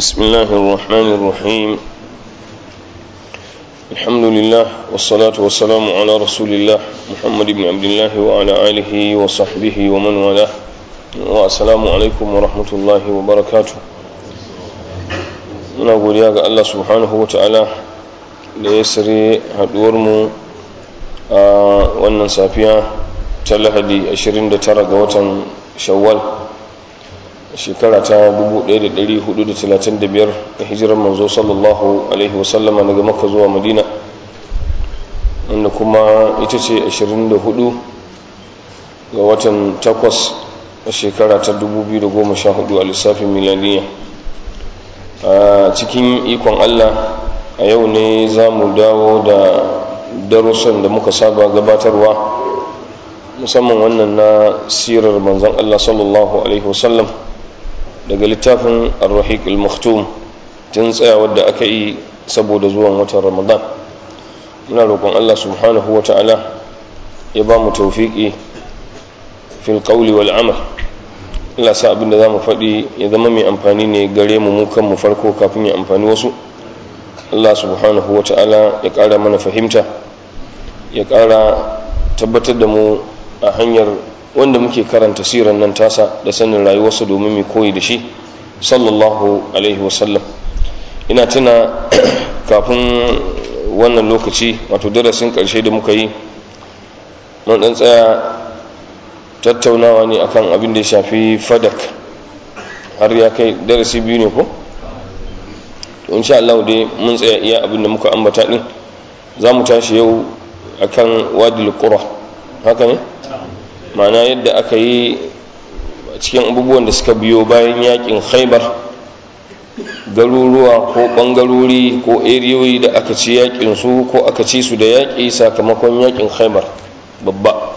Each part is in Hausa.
بسم الله الرحمن الرحيم الحمد لله والصلاة والسلام على رسول الله محمد بن عبد الله وعلى آله وصحبه ومن والاه والسلام عليكم ورحمة الله وبركاته muna godiya ga Allah subhanahu wa ta'ala da ya sare haduwarmu a wannan safiya ta lahadi 29 ga watan shawwal shekara ta 1435 ga hijirar manzo sallallahu alaihi wasallama daga makka zuwa madina wanda kuma ita ce 24 ga watan 8 a shekara ta 2014 a lissafin milaniya a cikin ikon allah a yau ne za mu dawo da darussan da muka saba gabatarwa musamman wannan na sirar manzon allah sallallahu alaihi wasallam daga littafin ar-rahiq al-maktum tun tsayawar da aka yi saboda zuwan watan ramadan muna roƙon allah subhanahu wa ta'ala ya ba mu taufiƙi fil qawli wal amal allah sa abinda za mu faɗi ya zama mai amfani ne gare mu mu kanmu farko kafin ya amfani wasu allah subhanahu wa ta'ala ya ƙara mana fahimta ya ƙara tabbatar da mu a hanyar wanda muke karanta siran nan tasa da sanin rayuwarsa domin mai koyi da shi sallallahu alaihi wasallam ina tuna kafin wannan lokaci wato darasin karshe da muka yi mun dan tsaya tattaunawa ne akan abin da ya shafi fadak har ya kai darasi biyu ne ko to insha Allah dai mun tsaya iya abin da muka ambata din za mu tashi yau akan wadil qura haka ne ma'ana yadda aka yi cikin abubuwan da suka biyo bayan yakin khaibar garuruwa ko bangarori ko eriyoyi da aka ci yakin su ko aka ci su da yaƙi sakamakon yakin khaibar babba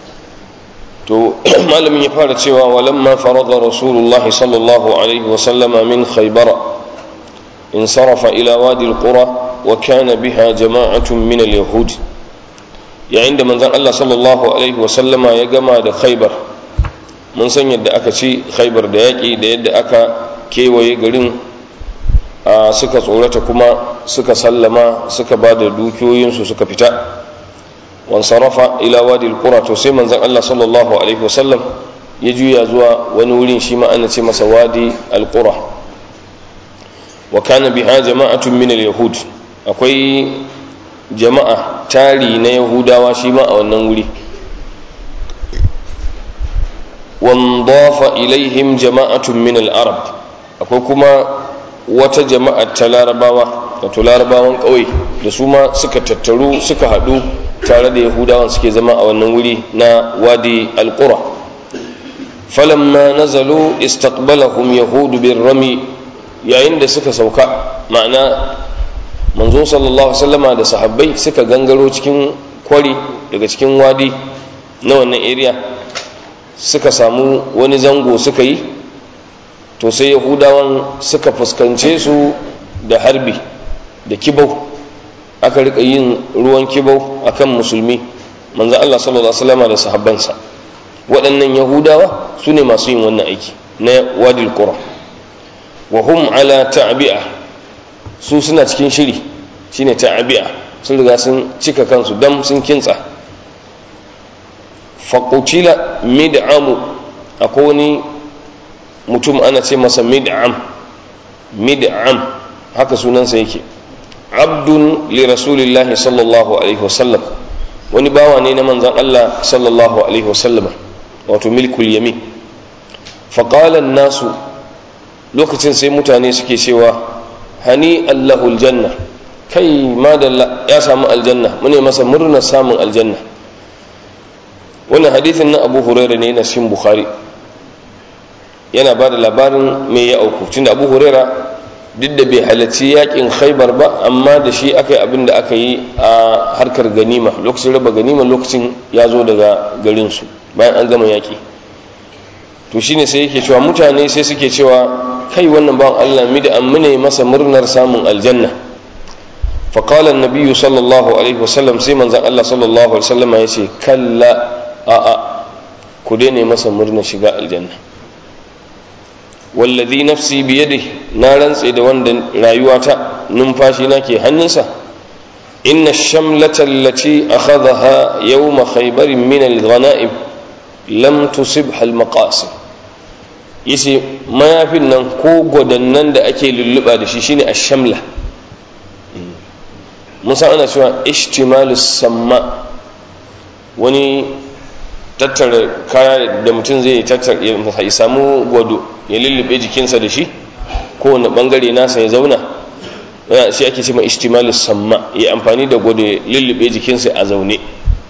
to malamin ya fara cewa walamma farada rasulullah sallallahu alaihi wasallama min khaibara insarafa ila wadi alqura wa kana biha jama'atun min al-yahud yayin da manzon Allah sallallahu alaihi wasallama ya gama da khaibar mun san yadda aka ci khaibar da yaƙi da yadda aka kewaye garin suka tsorata kuma suka sallama suka ba da dukiyoyinsu suka fita wansarafa ila wadi alqura to sai manzon Allah sallallahu alaihi wasallam ya juya zuwa wani wurin shi ma ana ce masa wadi alqura wa kana biha jama'atun min alyahud akwai jama'a tari na yahudawa shi ma a wannan wuri wandafa ilaihim jama'atun min al-arab akwai kuma wata jama'a ta larabawa wato larabawan ƙauye da su ma suka tattaru suka haɗu tare da yahudawan suke zama a wannan wuri na wadi al-qura falamma nazalu istaqbalahum yahudu bin rami yayin da suka sauka ma'ana manzo sallallahu sallama da sahabbai suka gangaro cikin kwari daga cikin wadi na wannan area suka samu wani zango suka yi to sai yahudawan suka fuskance su da harbi da kibau aka rika yin ruwan kibau akan musulmi manzo Allah sallallahu alaihi wasallama da sahabbansa waɗannan yahudawa su ne masu yin wannan aiki na wadil qura wa hum ala ta'bi'a su suna cikin shiri shine ta'abi'a sun riga sun cika kansu dam sun kintsa faƙucila mid'amu akwai wani mutum ana ce masa mid'am mid'am haka sunansa yake abdun li rasulillahi sallallahu alaihi wasallam wani bawa ne na manzan Allah sallallahu alaihi wasallam wato milkul yamin faƙalan nasu lokacin sai mutane suke cewa hani allahul janna kai madalla ya samu aljanna mune masa murnar samun aljanna wannan hadithin na abu huraira ne na cikin bukhari yana ba da labarin me ya auku tunda abu huraira duk da bai halarci yakin khaibar ba amma da shi aka yi abin da aka yi a harkar ganima lokacin raba ganima lokacin ya zo daga garinsu bayan an gama yaki to shine sai yake cewa mutane sai suke cewa kai wannan bawan allah mi da amune masa murnar samun aljanna faƙalar nabiyu sallallahu alaihi wasallam sai manzan allah sallallahu alaihi wasallam ya ce kalla a'a ku daina masa murnar shiga aljanna wallazi nafsi biyadihi na rantse da wanda rayuwata numfashi na ke hannunsa inna shamlata allati akhadhaha yawma khaybar min al-ghanaim lam tusibha al-maqasid yace mayafin nan ko gwadannan da ake lulluba da shi shine ash-shamla musa ana cewa ishtimalus samma wani tattara kaya da mutum zai tattara ya samu gwado ya lullube jikinsa da shi kowane bangare nasa ya zauna shi ake ce ma ishtimalus samma ya amfani da gwado ya lullube jikinsa a zaune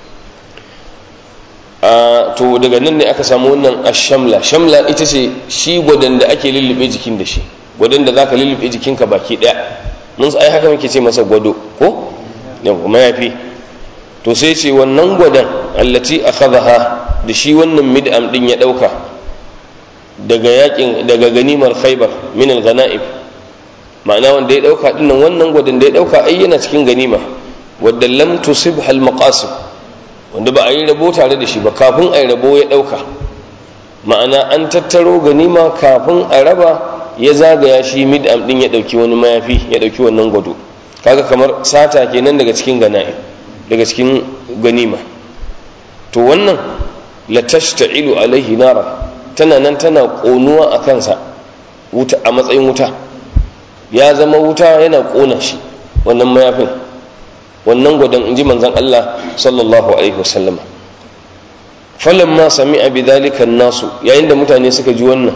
to daga nan ne aka samu wannan ashamla shamla ita ce shi gwadon da ake lullube jikin da shi gwadon da zaka lullube jikinka baki daya mun ai haka muke ce masa gwado ko yau mayafi to sai ce wannan gwadon allati akhadha da shi wannan mid'am din ya dauka daga yakin daga ganimar khaybar min al-ghanaib ma'ana wanda ya dauka dinnan wannan gwadon da ya dauka ai yana cikin ganima wadda lam tusibha al-maqasid wanda ba a yi rabo tare da shi ba kafin a yi rabo ya dauka ma'ana an tattaro ganima kafin a raba ya zagaya shi mid'am din ya dauki wani mayafi ya dauki wannan gwado kaga kamar sata kenan daga cikin gana'i daga cikin ganima to wannan la tashta'ilu alaihi nara tana nan tana konuwa a kansa wuta a matsayin wuta ya zama wuta yana kona shi wannan mayafin wannan gwadon inji manzon Allah sallallahu alaihi wasallama falamma sami'a bidhalika nasu yayin da mutane suka ji wannan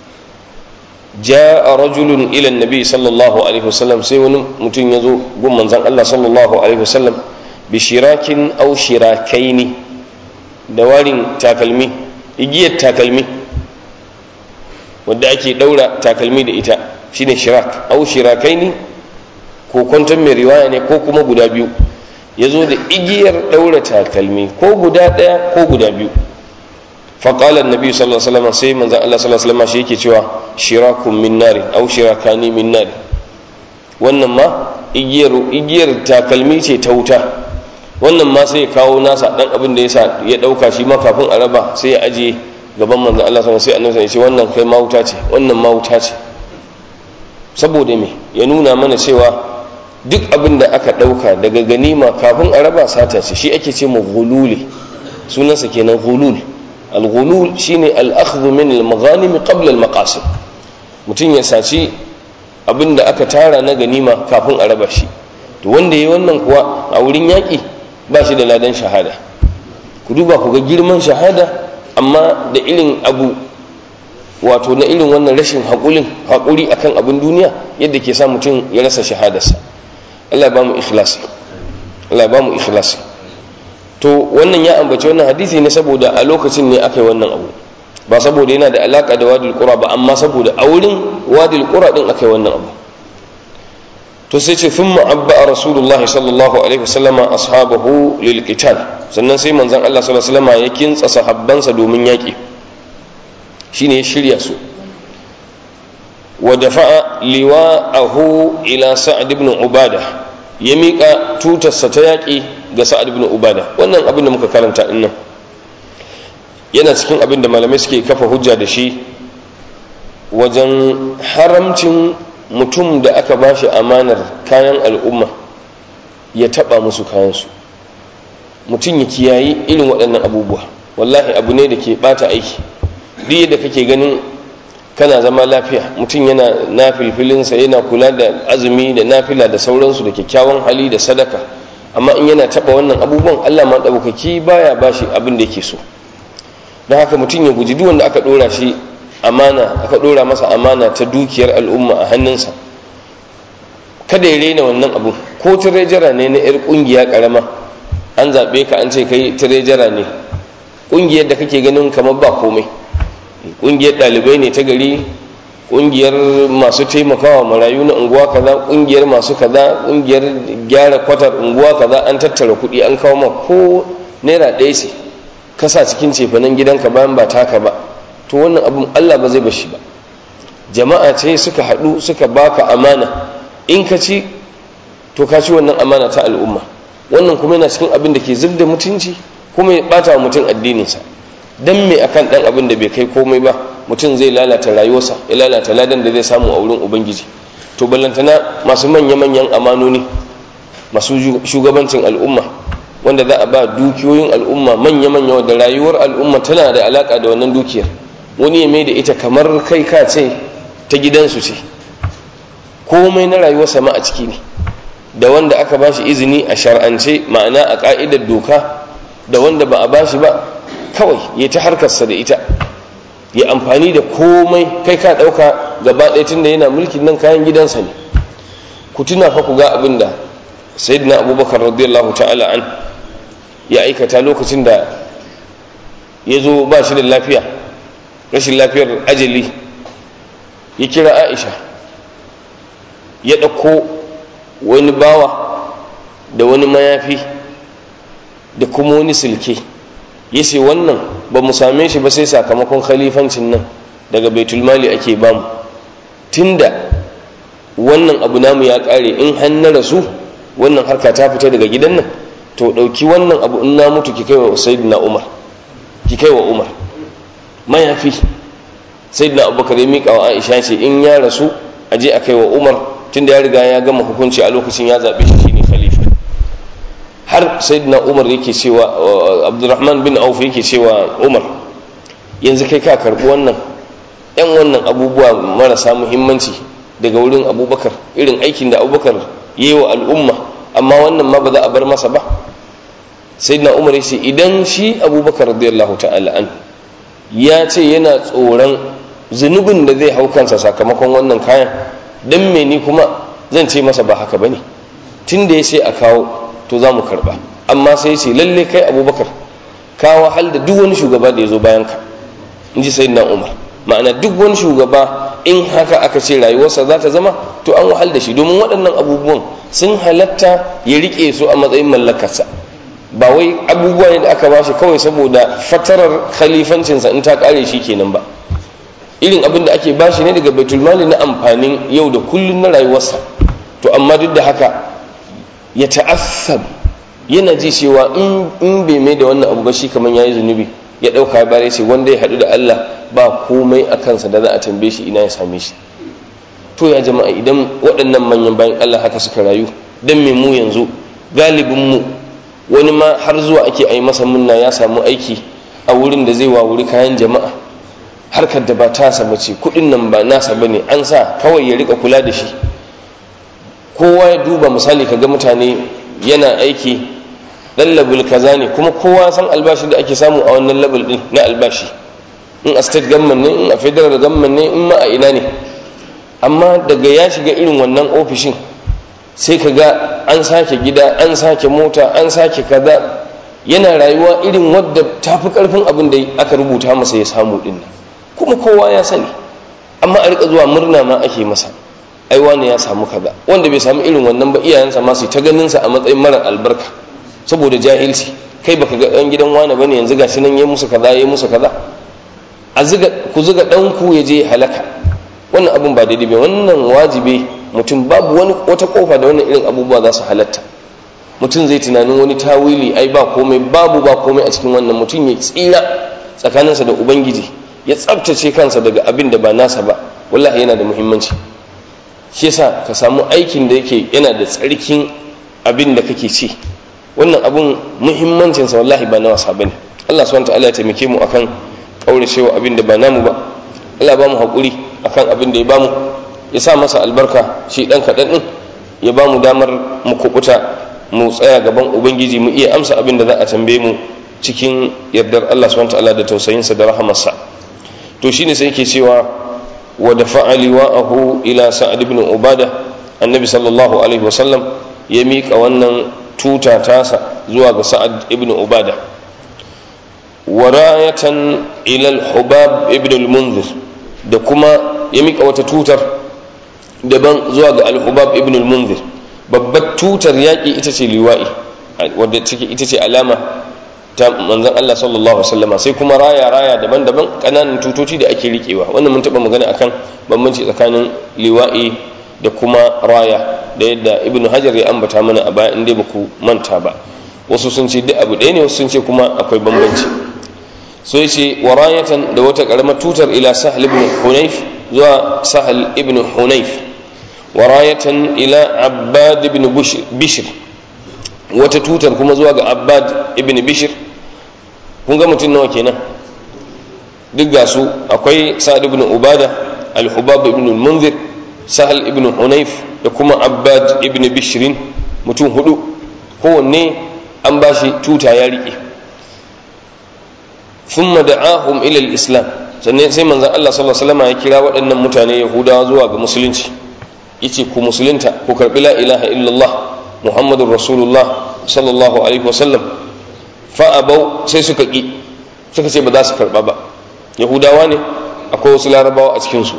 جاء رجل إلى النبي صلى الله عليه وسلم سيون متين يزو قم من زن الله صلى الله عليه وسلم بشراك أو شراكين دوار تاكلمي إجية تاكلمي wadda ake daura takalmi da ita shine shirak au shirakaini ko kwanton mai riwaya ne ko kuma guda biyu ya zo da igiyar daura takalmi ko guda ɗaya ko guda biyu faƙalar nabi sallallahu alaihi wasallam sai manzan Allah sallallahu alaihi wasallam shi yake cewa shirakun min nari au shirakani min nari wannan ma igiyar igiyar takalmi ce ta wuta wannan ma sai ya kawo nasa dan abin da yasa ya dauka shi ma kafin a raba sai ya aje gaban manzan Allah sallallahu alaihi wasallam sai annabi ya ce wannan kai ma wuta ce wannan ma wuta ce saboda me ya nuna mana cewa duk abin da aka dauka daga ganima kafin a raba sata ce shi ake ce mu ghululi sunansa kenan ghulul al-ghulul shine al-akhdhu min al-maghanim qabla al-maqasid mutum ya saci abinda aka tara na ganima kafin a raba shi to wanda yayi wannan kuwa a wurin yaki ba shi da ladan shahada ku duba ku ga girman shahada amma da irin abu wato na irin wannan rashin haƙulin haƙuri akan abin duniya yadda ke sa mutum ya rasa shahadarsa Allah ya ba mu ikhlasi Allah ya ba mu ikhlasi to wannan ya ambaci wannan hadisi ne saboda a lokacin ne aka yi wannan abu ba saboda yana da alaka da wadil qura ba amma saboda a wurin wadil qura din aka yi wannan abu to sai ce thumma abba rasulullahi sallallahu alaihi wasallam ashabahu lil qital sannan sai manzon Allah sallallahu alaihi wasallam ya kintsa sahabbansa domin yaki shine ya shirya su wa dafa'a liwa'ahu ila sa'd ibn ubada ya miƙa tutarsa ta yaƙi ga sa'ad ibn ubada wannan abin da muka karanta din nan yana cikin abin da malamai suke kafa hujja da shi wajen haramcin mutum da aka bashi amanar kayan al'umma ya taɓa musu kayansu mutum ya kiyayi irin waɗannan abubuwa wallahi abu ne da ke ɓata aiki duk yadda kake ganin kana zama lafiya mutum yana nafilfilinsa yana kula da azumi da nafila da sauransu da kyakkyawan hali da sadaka amma in yana taba wannan abubuwan Allah ma daukaki baya bashi abin da yake so don haka mutum ya guji duk wanda aka dora shi amana aka dora masa amana ta dukiyar al'umma a hannunsa kada ya rena wannan abu ko tirejara ne na yar kungiya karama an zabe ka an ce kai tirejara ne kungiyar da kake ganin kamar ba komai kungiyar dalibai ne ta gari kungiyar masu taimakawa marayu na unguwa kaza kungiyar masu kaza kungiyar gyara kwatar unguwa kaza an tattara kuɗi an kawo ma ko naira ɗaya ce kasa cikin cefanen gidanka bayan ba taka ba to wannan abin allah ba zai bashi ba jama'a ce suka haɗu suka baka amana in ka ci to ka ci wannan amana ta al'umma wannan kuma yana cikin abin da ke zub da mutunci kuma ya ɓata wa mutum addininsa don me akan ɗan abin da bai kai komai ba mutum zai lalata rayuwarsa ya lalata ladan da zai samu a wurin ubangiji to ballantana masu manya-manyan amanoni masu shugabancin al'umma wanda za a ba dukiyoyin al'umma manya-manya wadda rayuwar al'umma tana da alaka da wannan dukiyar wani ya mai da ita kamar kai ka ce ta gidansu ce komai na rayuwar sama a ciki ne da wanda aka ba shi izini a shar'ance ma'ana a ka'idar doka da wanda ba a ba shi ba kawai ya ta harkarsa da ita ya amfani da komai kai ka ɗauka gaba ɗaya tun da yana mulkin nan kayan gidansa ne ku tuna fa ku ga abin da sayyidina abubakar radiyallahu ta'ala an ya aikata lokacin da ya zo ba shi da lafiya rashin lafiyar ajali ya kira aisha ya ɗauko wani bawa da wani mayafi da kuma wani silke ya ce wannan ba mu same shi ba sai sakamakon khalifancin nan daga baitulmali ake bamu tunda wannan abu namu ya ƙare in hannu rasu wannan harka ta fita daga gidan nan to ɗauki wannan abu in na mutu ki kai wa sayyidina umar ki kai wa umar mayafi sayyidina abubakar ya miƙa wa aisha ce in ya rasu a je a kai wa umar tunda ya riga ya gama hukunci a lokacin ya zaɓe shi shine khalifa har sayyidina umar yake cewa abdurrahman bin auf yake cewa umar yanzu kai ka karɓi wannan yan wannan abubuwa marasa muhimmanci daga wurin abubakar irin aikin da abubakar yi wa al'umma amma wannan ma ba za a bar masa ba sai na umar ya ce idan shi abubakar radiyallahu ta'ala an ya ce yana tsoron zunubin da zai hau kansa sakamakon wannan kayan don me ni kuma zan ce masa ba haka ba ne tun da ya ce a kawo to za mu karba amma sai ce lalle kai abubakar ka wahal da duk wani shugaba da ya zo bayan ka in ji sayyidina umar ma'ana duk wani shugaba in haka aka ce rayuwarsa za ta zama to an wahal da shi domin waɗannan abubuwan sun halatta ya riƙe su a matsayin mallakarsa ba wai abubuwa ne da aka ba shi kawai saboda fatarar khalifancinsa in ta ƙare shi kenan ba irin abin da ake bashi ne daga baitulmali na amfanin yau da kullum na rayuwarsa to amma duk da haka ya ta'assab yana ji cewa in bai mai da wannan abu ba shi kamar yayi zunubi ya dauka ya bare ce wanda ya hadu da Allah ba komai a kansa da za a tambaye shi ina ya same shi to ya jama'a idan waɗannan manyan bayan Allah haka suka rayu dan me mu yanzu galibin mu wani ma har zuwa ake ai masa munna ya samu aiki a wurin da zai wawuri kayan jama'a harkar da ba tasa bace kudin nan ba nasa bane an sa kawai ya rika kula da shi kowa ya duba misali kaga mutane yana aiki dan labul kaza ne kuma kowa san albashi da ake samu a wannan labul din na albashi in a state government ne in a federal government ne in ma a ina ne amma daga ya shiga irin wannan ofishin sai kaga an sake gida an sake mota an sake kaza yana rayuwa irin wadda tafi karfin abin da aka rubuta masa ya samu din kuma kowa ya sani amma a rika zuwa murna ma ake masa ai wani ya samu kaza wanda bai samu irin wannan ba iyayensa ma su ta ganin sa a matsayin mara albarka saboda jahilci kai baka ga dan gidan wani bane yanzu gashi nan yayi musu kaza yayi musu kaza a zuga ku zuga dan ku ya je halaka wannan abun ba daidai ba wannan wajibi mutum babu wani wata kofa da wannan irin abubuwa za su halatta mutum zai tunanin wani tawili ai ba komai babu ba komai a cikin wannan mutum ya tsira tsakaninsa da ubangiji ya tsabtace kansa daga abin da ba nasa ba wallahi yana da muhimmanci shi yasa ka samu aikin da yake yana da tsarkin abin da kake ci wannan abun muhimmancinsa wallahi ba na wasa bane Allah subhanahu ta'ala ya taimake mu akan kauracewa abin da ba namu ba Allah ba mu hakuri akan abin da ya bamu ya sa masa albarka shi dan kadan din ya ba mu damar mu kubuta mu tsaya gaban ubangiji mu iya amsa abin da za a tambaye mu cikin yardar Allah subhanahu ta'ala da tausayinsa da rahamarsa to shine sai yake cewa wa dafa'a liwa'ahu ila sa'ad ibn ubada annabi sallallahu alaihi wasallam ya miƙa wannan tuta tasa zuwa ga sa'ad ibn ubada wa rayatan ila al-hubab ibn al-munzir da kuma ya miƙa wata tutar daban zuwa ga al-hubab ibn al-munzir babbar tutar yaƙi ita ce liwa'i wadda ita ce alama ta manzon Allah sallallahu alaihi wasallama sai kuma raya raya daban-daban kananan tutoci da ake rikewa wannan mun taba magana akan bambanci tsakanin liwa'i da kuma raya da yadda ibnu hajar ya ambata mana a baya inda baku manta ba wasu sun ce duk abu ɗaya ne wasu sun ce kuma akwai bambanci so yace warayatan da wata karamar tutar ila sahal ibn hunayf zuwa sahal ibn hunayf warayatan ila abbad ibn bishr wata tutar kuma zuwa ga abbad ibn bishr kun ga mutum nawa kenan duk ga su akwai sa'ad ibn ubada al-hubab ibn al-munzir sahal ibn hunayf da kuma abbad ibn bishrin mutum hudu kowanne an ba shi tuta ya riƙe thumma da'ahum ila al-islam sannan sai manzon Allah sallallahu alaihi wasallam ya kira waɗannan mutane yahudawa zuwa ga musulunci yace ku musulunta ku karbi la ilaha illallah muhammadur rasulullah sallallahu alaihi wasallam fa abau sai suka ki suka ce ba za su karba ba yahudawa ne akwai wasu larabawa a cikin su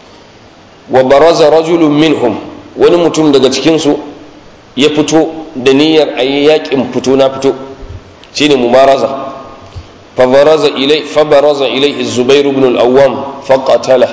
wa baraza rajulun minhum wani mutum daga cikin su ya fito da niyyar ayi yakin fito na fito shine mubaraza فبرز إليه فبرز إليه الزبير بن الأوام فقتله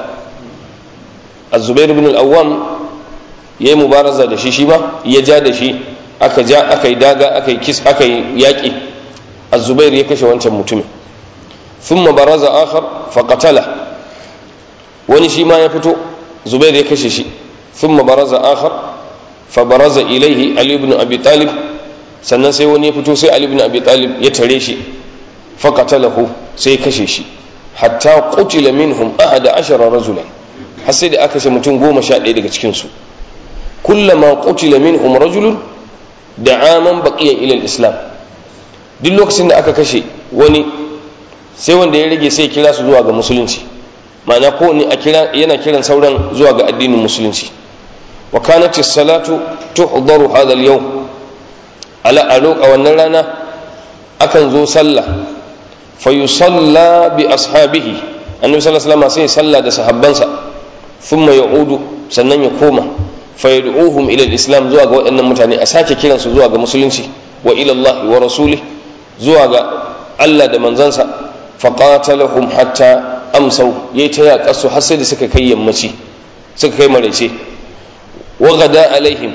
الزبير بن الأوام ya yi mubaraza da shi shi ba ya ja da shi aka ja aka yi daga aka yi kis aka yi yaƙi azubair ya kashe wancan mutumin thumma baraza akhar faqatala wani shi ma ya fito zubair ya kashe shi thumma baraza akhar fa baraza ilaihi ali ibn abi talib sannan sai wani ya fito sai ali ibn abi talib ya tare shi faqatalahu sai ya kashe shi hatta qutila minhum ahada ashara rajulan har sai da aka kashe mutum goma sha ɗaya daga cikinsu kullama qutila minhum rajulun da'a man baqiya ila islam duk lokacin da aka kashe wani sai wanda ya rage sai kira su zuwa ga musulunci ma'ana ko ne a kira yana kiran sauran zuwa ga addinin musulunci wa kanat as-salatu tuhdaru hadha al-yawm ala a wannan rana akan zo sallah fa yusalla bi ashabihi annabi sallallahu alaihi wasallam sai sallah da sahabbansa thumma ya'udu sannan ya koma fayad'uhum ila al-islam zuwa ga waɗannan mutane a sake kiran su zuwa ga musulunci wa ila Allah wa rasulih zuwa ga Allah da manzansa faqatalahum hatta amsau yayi ta yaƙa su har sai da suka kai yammaci suka kai maraice wa gada alaihim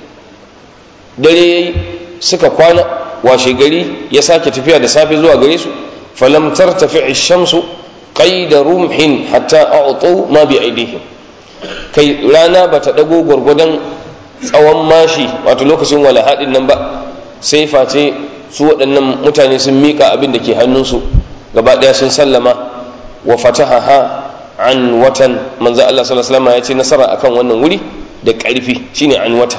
dare yayi suka kwana washe gari ya sake tafiya da safe zuwa gare su falam tartafi ash-shamsu qaida rumhin hatta a'tu ma bi aidihim kai rana ba ta ɗago gwargwadon tsawon mashi wato lokacin wala haɗin nan ba sai face su waɗannan mutane sun miƙa abin da ke hannunsu gaba ɗaya sun sallama wa fataha ha an watan manzo Allah sallallahu alaihi wasallam ya ce nasara akan wannan wuri da ƙarfi shine an watan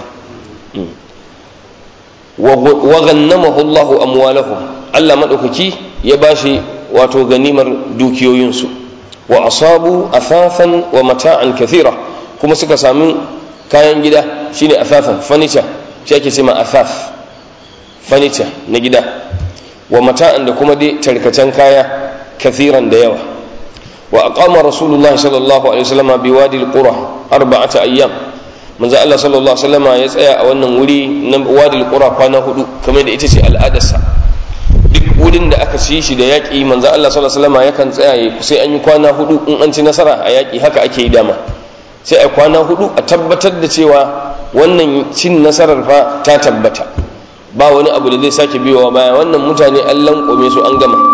wa ghannamahu Allahu amwalahum Allah madaukaki ya bashi wato ganimar dukiyoyinsu wa asabu athathan wa mata'an kathira kuma suka sami kayan gida shine athathan furniture shi ake ce ma athath furniture na gida wa mata'an da kuma dai tarkacen kaya kathiran da yawa wa aqama rasulullah sallallahu alaihi wasallam bi wadi al-qura arba'ata ayyam manzo Allah sallallahu alaihi wasallam ya tsaya a wannan wuri na wadi al-qura kwana hudu kamar da ita ce al'adarsa duk wurin da aka ci shi da yaƙi manzo Allah sallallahu alaihi wasallam yakan tsaya sai an yi kwana hudu in an ci nasara a yaƙi haka ake yi dama sai a kwana hudu a tabbatar da cewa wannan cin nasarar fa ta tabbata ba wani abu da zai sake biyowa baya wannan mutane an lankome su an gama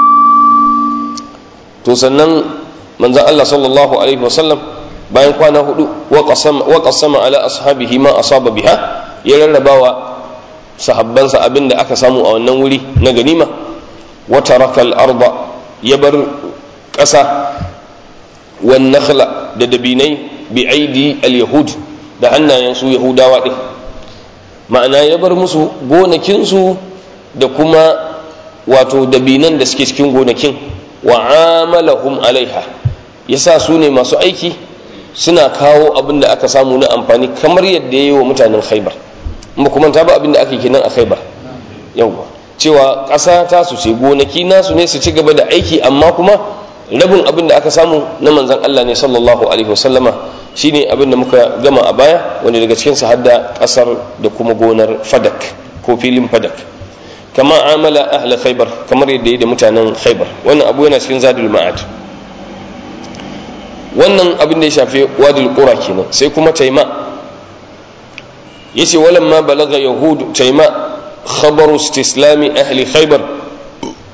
to sannan manzo Allah sallallahu alaihi wasallam bayan kwana hudu wa qasama ala ashabihi ma asaba biha ya rarrabawa sahabbansa abin da aka samu a wannan wuri na ganima wata rakal arba ya bar ƙasa wan nakhla da dabinai bi aidi al-yahud da hannayen su yahudawa ɗin ma'ana ya bar musu gonakinsu da kuma wato dabinan da suke cikin gonakin wa amalahum alaiha yasa su ne masu aiki suna kawo abin da aka samu na amfani kamar yadda ya yi wa mutanen khaibar ba kuma ta ba abin da aka yi kenan a khaibar yawwa cewa ƙasa ta su ce gonaki nasu ne su ci gaba da aiki amma kuma rabin abin da aka samu na manzan Allah ne sallallahu alaihi wasallama shine abin da muka gama a baya wanda daga cikin sa hadda ƙasar da kuma gonar fadak ko filin fadak kama amala ahla khaibar kamar yadda yi da mutanen khaibar wannan abu yana cikin zadul ma'ad wannan abin da ya shafi wadul qura kenan sai kuma taima yace walamma balaga yahud taima khabaru istislami ahli khaybar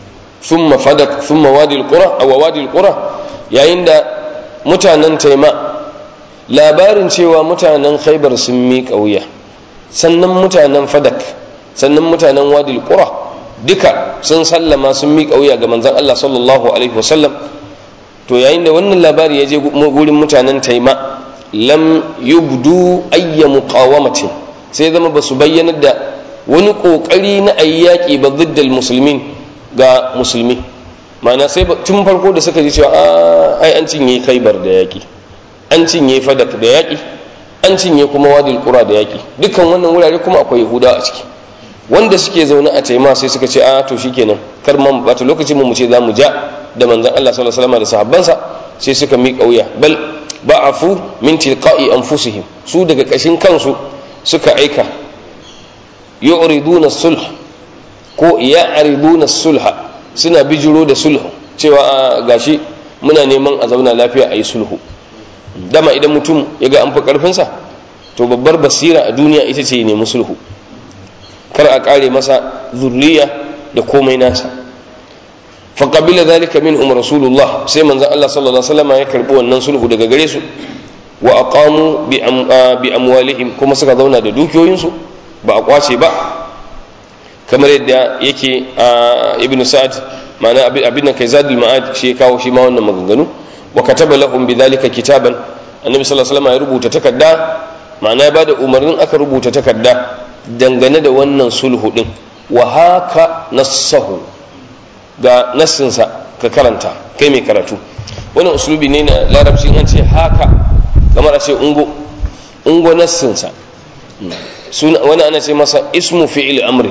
thumma fadak thumma wadi alqura aw wadi alqura yayin da mutanen taima labarin cewa mutanen khaybar sun miƙa wuya sannan mutanen fadak sannan mutanen wadi alqura duka sun sallama sun miƙa wuya ga manzon Allah sallallahu alaihi wasallam to yayin da wannan labari ya je gurin mutanen taima lam yubdu ayya muqawamatin sai zama ba su bayyana da wani kokari na ayyaki ba ziddal musulmin ga musulmi ma'ana sai tun farko da suka ji cewa ai an cinye khaibar da yaki an cinye fadak da yaki an cinye kuma wadil qura da yaki dukkan wannan wurare kuma akwai yahuda a ciki wanda suke zaune a taima sai suka ce a to shikenan kar man bata lokacin mu ce za mu ja da manzon Allah sallallahu alaihi wasallam da sahabbansa sai suka miƙa wuya bal ba'afu min tilqa'i anfusihim su daga kashin kansu suka aika yu'riduna sulh ko ya'riduna sulha suna bijiro da sulhu cewa gashi muna neman a zauna lafiya a yi sulhu dama idan mutum ya ga an fi karfinsa to babbar basira a duniya ita ce ya nemi sulhu kar a kare masa zurriya da komai nasa faƙabila zalika min umar rasulullah sai manzan Allah sallallahu alaihi wasallam ya karbi wannan sulhu daga gare su wa aqamu bi amwalihim kuma suka zauna da dukiyoyinsu ba a kwace ba kamar yadda yake a ibn sa'ad ma'ana abin nan kai zadul ma'ad shi ya kawo shi ma wannan maganganu wa kataba lahum bidhalika kitaban annabi sallallahu alaihi wasallam ya rubuta takarda ma'ana ya bada umarnin aka rubuta takarda dangane da wannan sulhu din wa haka nassahu ga nassinsa ka karanta kai mai karatu wannan uslubi ne na larabci an ce haka kamar a ce ungo ungo nassinsa wani ana ce masa ismu fi'il amri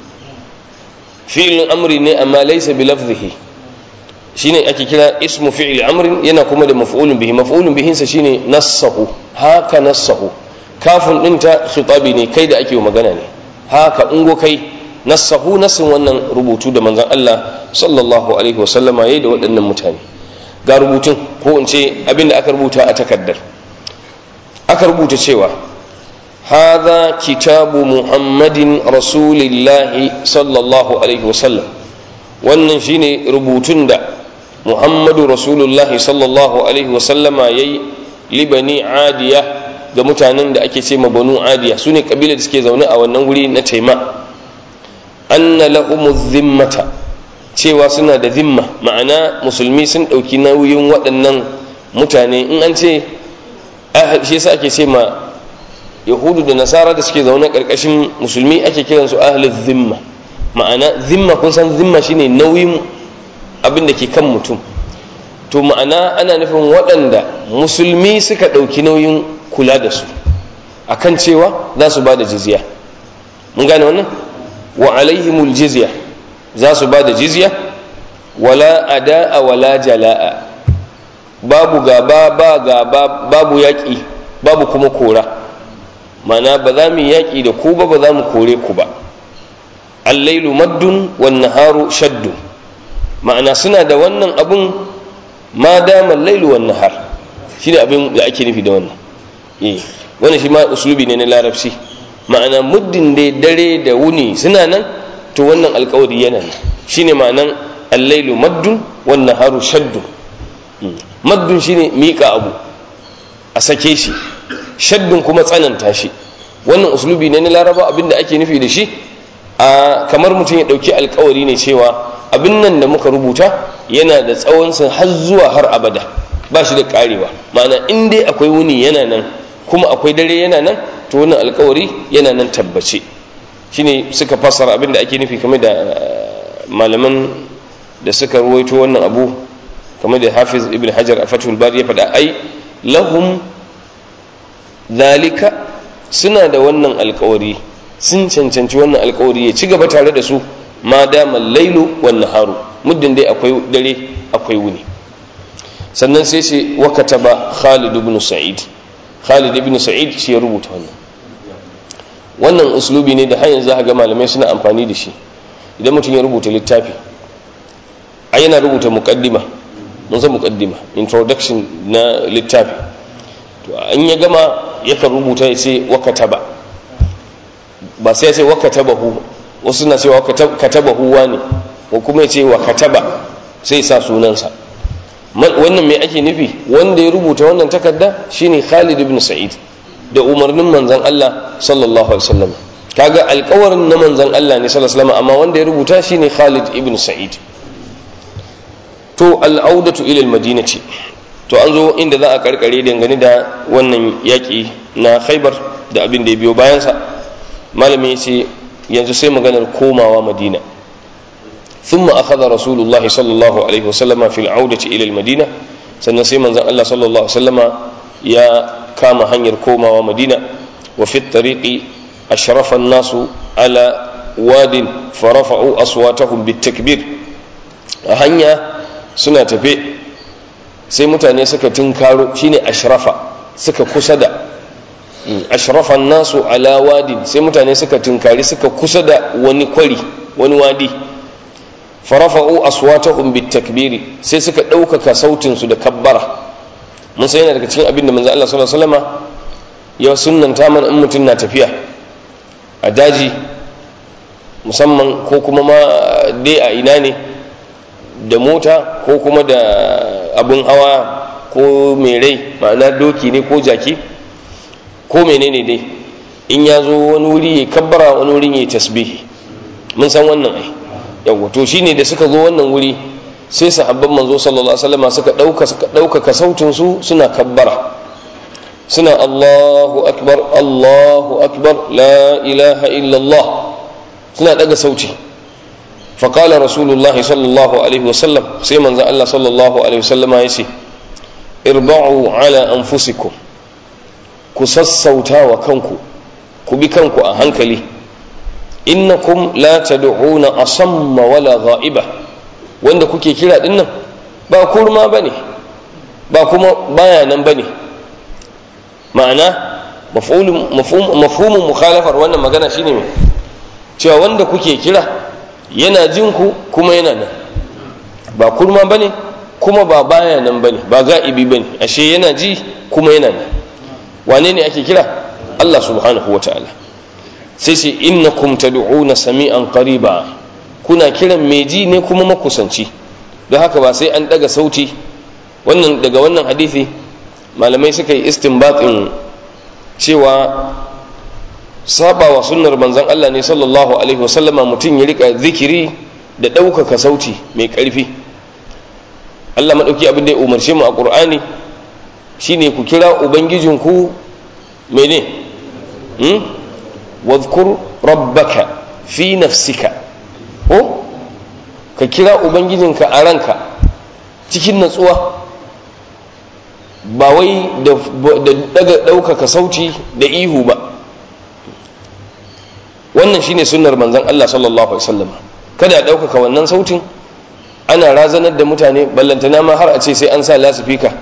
fi'il amri ne amma laysa bi lafzihi shine ake kira ismu fi'il amri yana kuma da maf'ulun bihi maf'ulun bihin sa shine nassahu haka nassahu kafin din ta khitabi ne kai da ake magana ne haka ungo kai nassahu nassin wannan rubutu da manzon Allah sallallahu alaihi wasallama yayi da waɗannan mutane ga rubutun ko in ce abin da aka rubuta a takaddar aka rubuta cewa hadha kitabu muhammadin rasulillahi sallallahu alaihi wasallam wannan shine rubutun da muhammadu rasulullahi sallallahu alaihi wasallama yayi libani adiya ga mutanen da ake ce ma banu adiya su ne kabilar da suke zaune a wannan wuri na taima anna lahumu zimmata cewa suna da zimma ma'ana musulmi sun ɗauki nauyin waɗannan mutane in an ce shi yasa ake ce ma yahudu da nasara da suke zaune ƙarƙashin musulmi ake kiransu ahlul zimma ma'ana zimma kun san zimma shine nauyin abin da ke kan mutum to ma'ana ana nufin waɗanda musulmi suka ɗauki nauyin kula da su akan cewa za su ba da jizya mun gane wannan wa alaihimul jizya za su ba da jizya wala ada'a wala jala'a babu gaba ba gaba babu yaƙi babu kuma kora mana ba za mu yaƙi da ku ba ba za mu kore ku ba allailu maddun wan naharu shaddu ma'ana suna da wannan abun ma dama lailu wan nahar shine abin da ake nufi da wannan eh wannan shi ma uslubi ne na larabci ma'ana muddin dai dare da wuni suna nan to wannan alkawari yana nan shine ma'anan allailu maddun wan naharu shaddu maddun shine miƙa abu a sake shi shaddun kuma tsananta shi wannan uslubi ne na laraba abinda ake nufi da shi a kamar mutum ya ɗauki alkawari ne cewa abin nan da muka rubuta yana da tsawonsa har zuwa har abada ba shi da karewa ma'ana in dai akwai wuni yana nan kuma akwai dare yana nan to wannan alkawari yana nan tabbace shine suka fassara abin da ake nufi kamar da malaman da suka ruwaito wannan abu kamar da hafiz ibn hajar a fatul bari ya faɗa ai lahum zalika suna da wannan alkawari sun cancanci wannan alkawari ya ci gaba tare da su ma dama lailu wan naharu muddin dai akwai dare akwai wuni sannan sai ce wa kataba Khalid ibn Sa'id Khalid ibn Sa'id shi ya rubuta wannan wannan uslubi ne da har yanzu ga malamai suna amfani da shi idan mutum ya rubuta littafi a yana rubuta muqaddima mun san muqaddima introduction na littafi to an ya gama yakan rubuta ya ce wa kataba ba sai ya ce wa katabahu wasu na cewa katabahu ne ko kuma ya ce wa kataba sai sa sunansa wannan mai ake nufi wanda ya rubuta wannan takarda shine Khalid ibn Sa'id da umarnin manzon Allah sallallahu alaihi wasallam kaga alƙawarin na manzon Allah ne sallallahu alaihi wasallam amma wanda ya rubuta shine Khalid ibn Sa'id to al'audatu ila al-madinati to an zo inda za a karkare dangane da wannan yaƙi na Khaibar da abin da ya biyo bayansa malami ya ce yanzu sai maganar komawa Madina ثم أخذ رسول الله صلى الله عليه وسلم في العودة إلى المدينة سنسي من الله صلى الله عليه وسلم يا كام هنير كوما ومدينة وفي الطريق أشرف الناس على واد فرفعوا أصواتهم بالتكبير هنيا سنة في sai mutane suka tunkaro shine ashrafa suka kusa da ashrafa nasu ala wadin sai mutane suka tunkari suka kusa da wani kwari wani wadi farafa'u aswatahum bitakbiri sai suka ɗaukaka sautin su da kabbara mun sai yana daga cikin abin da manzo Allah sallallahu alaihi wasallama ya sunnanta mana in mutum na tafiya a daji musamman ko kuma ma dai a ina ne da mota ko kuma da abin hawa ko mai rai ma'ana doki ne ko jaki ko menene dai in ya zo wani wuri ya kabbara wani wuri ya tasbihi mun san wannan ai yawa to shine da suka zo wannan wuri sai sahabban manzo sallallahu alaihi wasallam suka dauka suka dauka sautin su suna kabbara suna Allahu akbar Allahu akbar la ilaha illa Allah suna daga sauti فقال رسول الله صلى الله عليه وسلم سيما الله صلى الله عليه وسلم يسي اربعوا على أنفسكم كسسوتا وكنكو كبكنكو أهنكلي innakum la tad'una asamma wala ghaiba wanda kuke kira din nan ba kurma bane ba kuma baya nan bane ma'ana maf'ulun mafhum mafhumun mukhalafar wannan magana shine me cewa wanda kuke kira yana jin ku kuma yana nan ba kurma bane kuma ba baya nan bane ba ga'ibi bane ashe yana ji kuma yana nan wane ne ake kira Allah subhanahu wataala sai ce innakum tad'una sami'an qariba kuna kiran mai ji ne kuma makusanci don haka ba sai an daga sauti wannan daga wannan hadisi malamai suka yi istinbatin cewa saba wa sunnar manzon Allah ne sallallahu alaihi wasallama mutum ya rika zikiri da ɗaukaka sauti mai ƙarfi Allah maɗauki abin da ya umarce mu a ƙur'ani shine ku kira ubangijinku mene hmm? wadhkur rabbaka fi nafsika ko ka kira ubangijinka a ranka cikin natsuwa ba wai da daga ɗaukaka sauti da ihu ba wannan shine sunnar manzon Allah sallallahu alaihi wasallam kada a ɗaukaka wannan sautin ana razanar da mutane ballantana ma har a ce sai an sa lasifika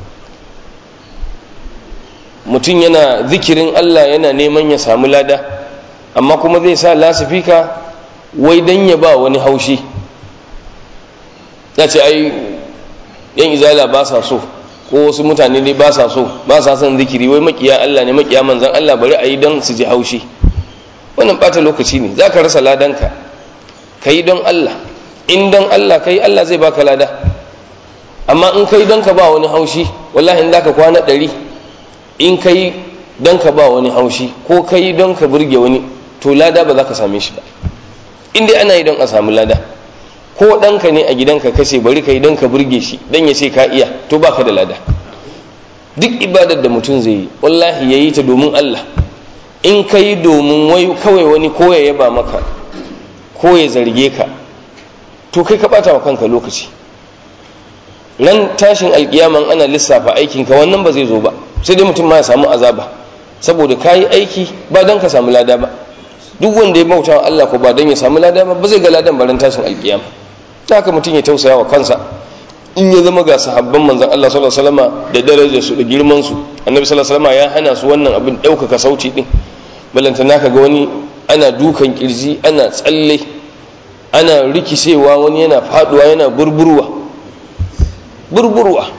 mutum yana zikirin Allah yana neman ya samu lada amma kuma zai sa lasifika wai dan ya ba wani haushi ya ce ai yan izala ba sa so ko wasu mutane dai ba sa so ba sa son zikiri wai makiya Allah ne makiya manzan Allah bari a yi don su ji haushi wannan bata lokaci ne za ka rasa ladanka ka yi don Allah in don Allah ka yi Allah zai baka lada amma in ka yi don ka ba wani haushi wallahi in za ka kwana ɗari in ka yi don ka ba wani haushi ko ka yi don ka burge wani to lada ba za ka same shi ba in dai ana yi don a samu lada ko ɗanka ne a gidanka kashe bari ka yi don ka burge shi don ya ce ka iya to baka da lada duk ibadar da mutum zai yi wallahi ya yi ta domin Allah in ka yi domin wai kawai wani ko ya yaba maka ko ya zarge ka to kai ka bata wa kanka lokaci nan tashin alkiyaman ana lissafa aikinka wannan ba zai zo ba sai dai mutum ma ya samu azaba saboda ka yi aiki ba don ka samu lada ba duk wanda ya bauta wa Allah ko ba don ya samu lada ba ba zai ga ladan barin tashin alkiyama ta haka mutum ya tausaya wa kansa in ya zama ga sahabban manzon Allah sallallahu alaihi wasallam da darajar su da girman su annabi sallallahu alaihi wasallam ya hana su wannan abin ɗaukaka sauti din balanta naka ga wani ana dukan kirji ana tsalle ana rikicewa wani yana faduwa yana burburwa burburwa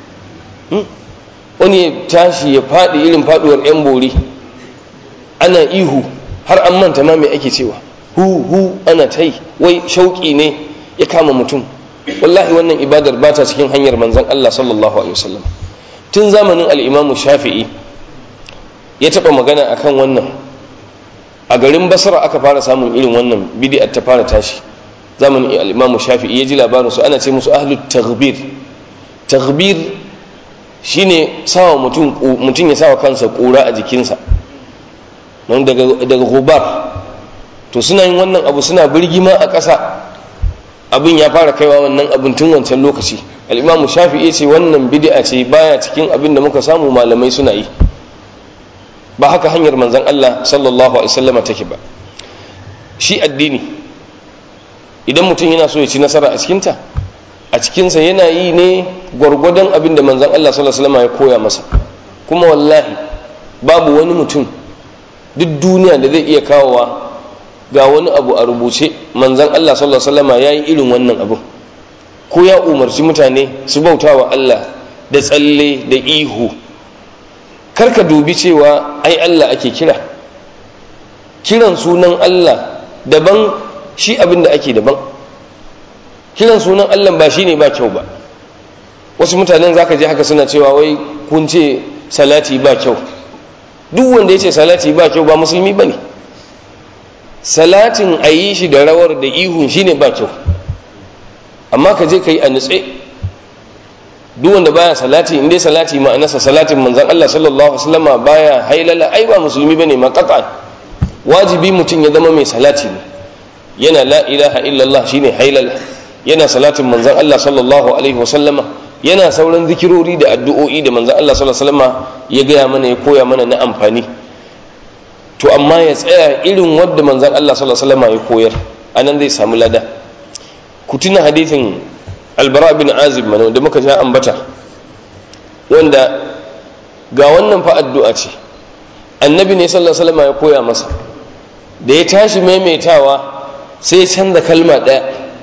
wani ya tashi ya faɗi irin faɗuwar 'yan bori ana ihu har an manta ma mai ake cewa hu hu ana ta yi wai shauƙi ne ya kama mutum wallahi wannan ibadar ba ta cikin hanyar manzon Allah sallallahu alaihi wasallam tun zamanin al-Imam Shafi'i ya taba magana akan wannan a garin Basra aka fara samun irin wannan bid'a ta fara tashi zamanin al-Imam Shafi'i ya ji labarin su ana ce musu ahlut taghbir taghbir shine sawa mutum mutum ya sawa kansa kura a jikinsa don daga daga gubar to suna yin wannan abu suna birgima a ƙasa abin ya fara kaiwa wannan abin tun wancan lokaci al'imamu shafi'i ce wannan bid'a ce baya cikin abin da muka samu malamai suna yi ba haka hanyar manzan Allah sallallahu alaihi wasallama take ba shi addini idan mutum yana so ya ci nasara a cikinta a cikinsa yana yi ne gwargwadon abin da manzan Allah sallallahu alaihi wasallama ya koya masa kuma wallahi babu wani mutum duk duniya da zai iya kawowa ga wani abu a rubuce manzan Allah sallallahu alaihi wasallama yayi irin wannan abu ko ya umarci mutane su bauta wa Allah da tsalle da ihu karka dubi cewa ai Allah ake kira kiran sunan Allah daban shi abin da ake daban kiran sunan Allah ba shine ba kyau ba wasu mutanen zaka je haka suna cewa wai kun ce salati ba kyau duk wanda ya ce salati ba kyau ba musulmi ba ne salatin a yi shi da rawar da ihun shine ba kyau amma ka je ka yi a nutse duk wanda baya salati inda salati ma'anarsa salatin manzan Allah sallallahu alaihi wasallama baya hailala ai ba musulmi bane ma qat'an wajibi mutum ya zama mai salati ne yana la ilaha illallah shine hailala yana salatin manzan Allah sallallahu alaihi wasallama yana sauran zikirori da addu'o'i da manzan Allah sallallahu alaihi wasallama ya gaya mana ya koya mana na amfani to amma ya tsaya irin wadda manzan Allah sallallahu alaihi wasallama ya koyar anan zai samu lada ku tuna hadithin albara bin azib mana da muka ja ambata wanda ga wannan fa addu'a ce annabi ne sallallahu alaihi wasallam ya koya masa da ya tashi maimaitawa sai ya canza kalma ɗaya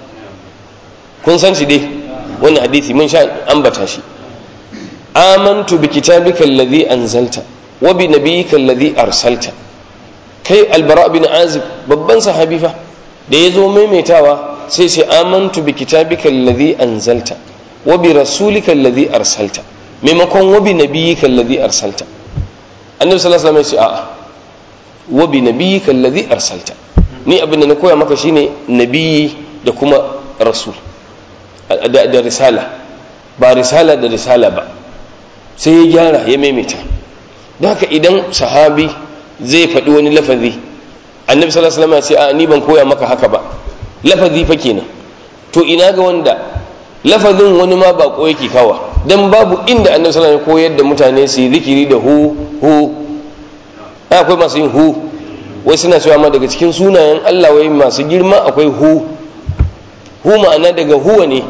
kun san shi dai wannan hadisi mun sha ambata shi amantu bi kitabika alladhi anzalta wa bi nabiyyika alladhi arsalta kai albara bin azib babban sahabi fa da ya zo maimaitawa sai ce amantu bi kitabika alladhi anzalta wa bi rasulika alladhi arsalta maimakon wa bi nabiyyika alladhi arsalta annabi sallallahu alaihi wasallam ya ce a'a wa bi nabiyyika alladhi arsalta ni abin da na koya maka shine nabiyyi da kuma rasul da risala ba risala da risala ba sai ya gyara ya maimaita don haka idan sahabi zai faɗi wani lafazi annabi sallallahu alaihi wasallam ya ce a ni ban koya maka haka ba lafazi fa kenan to ina ga wanda lafazin wani ma ba ko yake kawa dan babu inda annabi sallallahu alaihi koyar da mutane su yi zikiri da hu hu akwai masu yin hu wai suna cewa ma daga cikin sunayen Allah wai masu girma akwai hu hu ma'ana daga huwa ne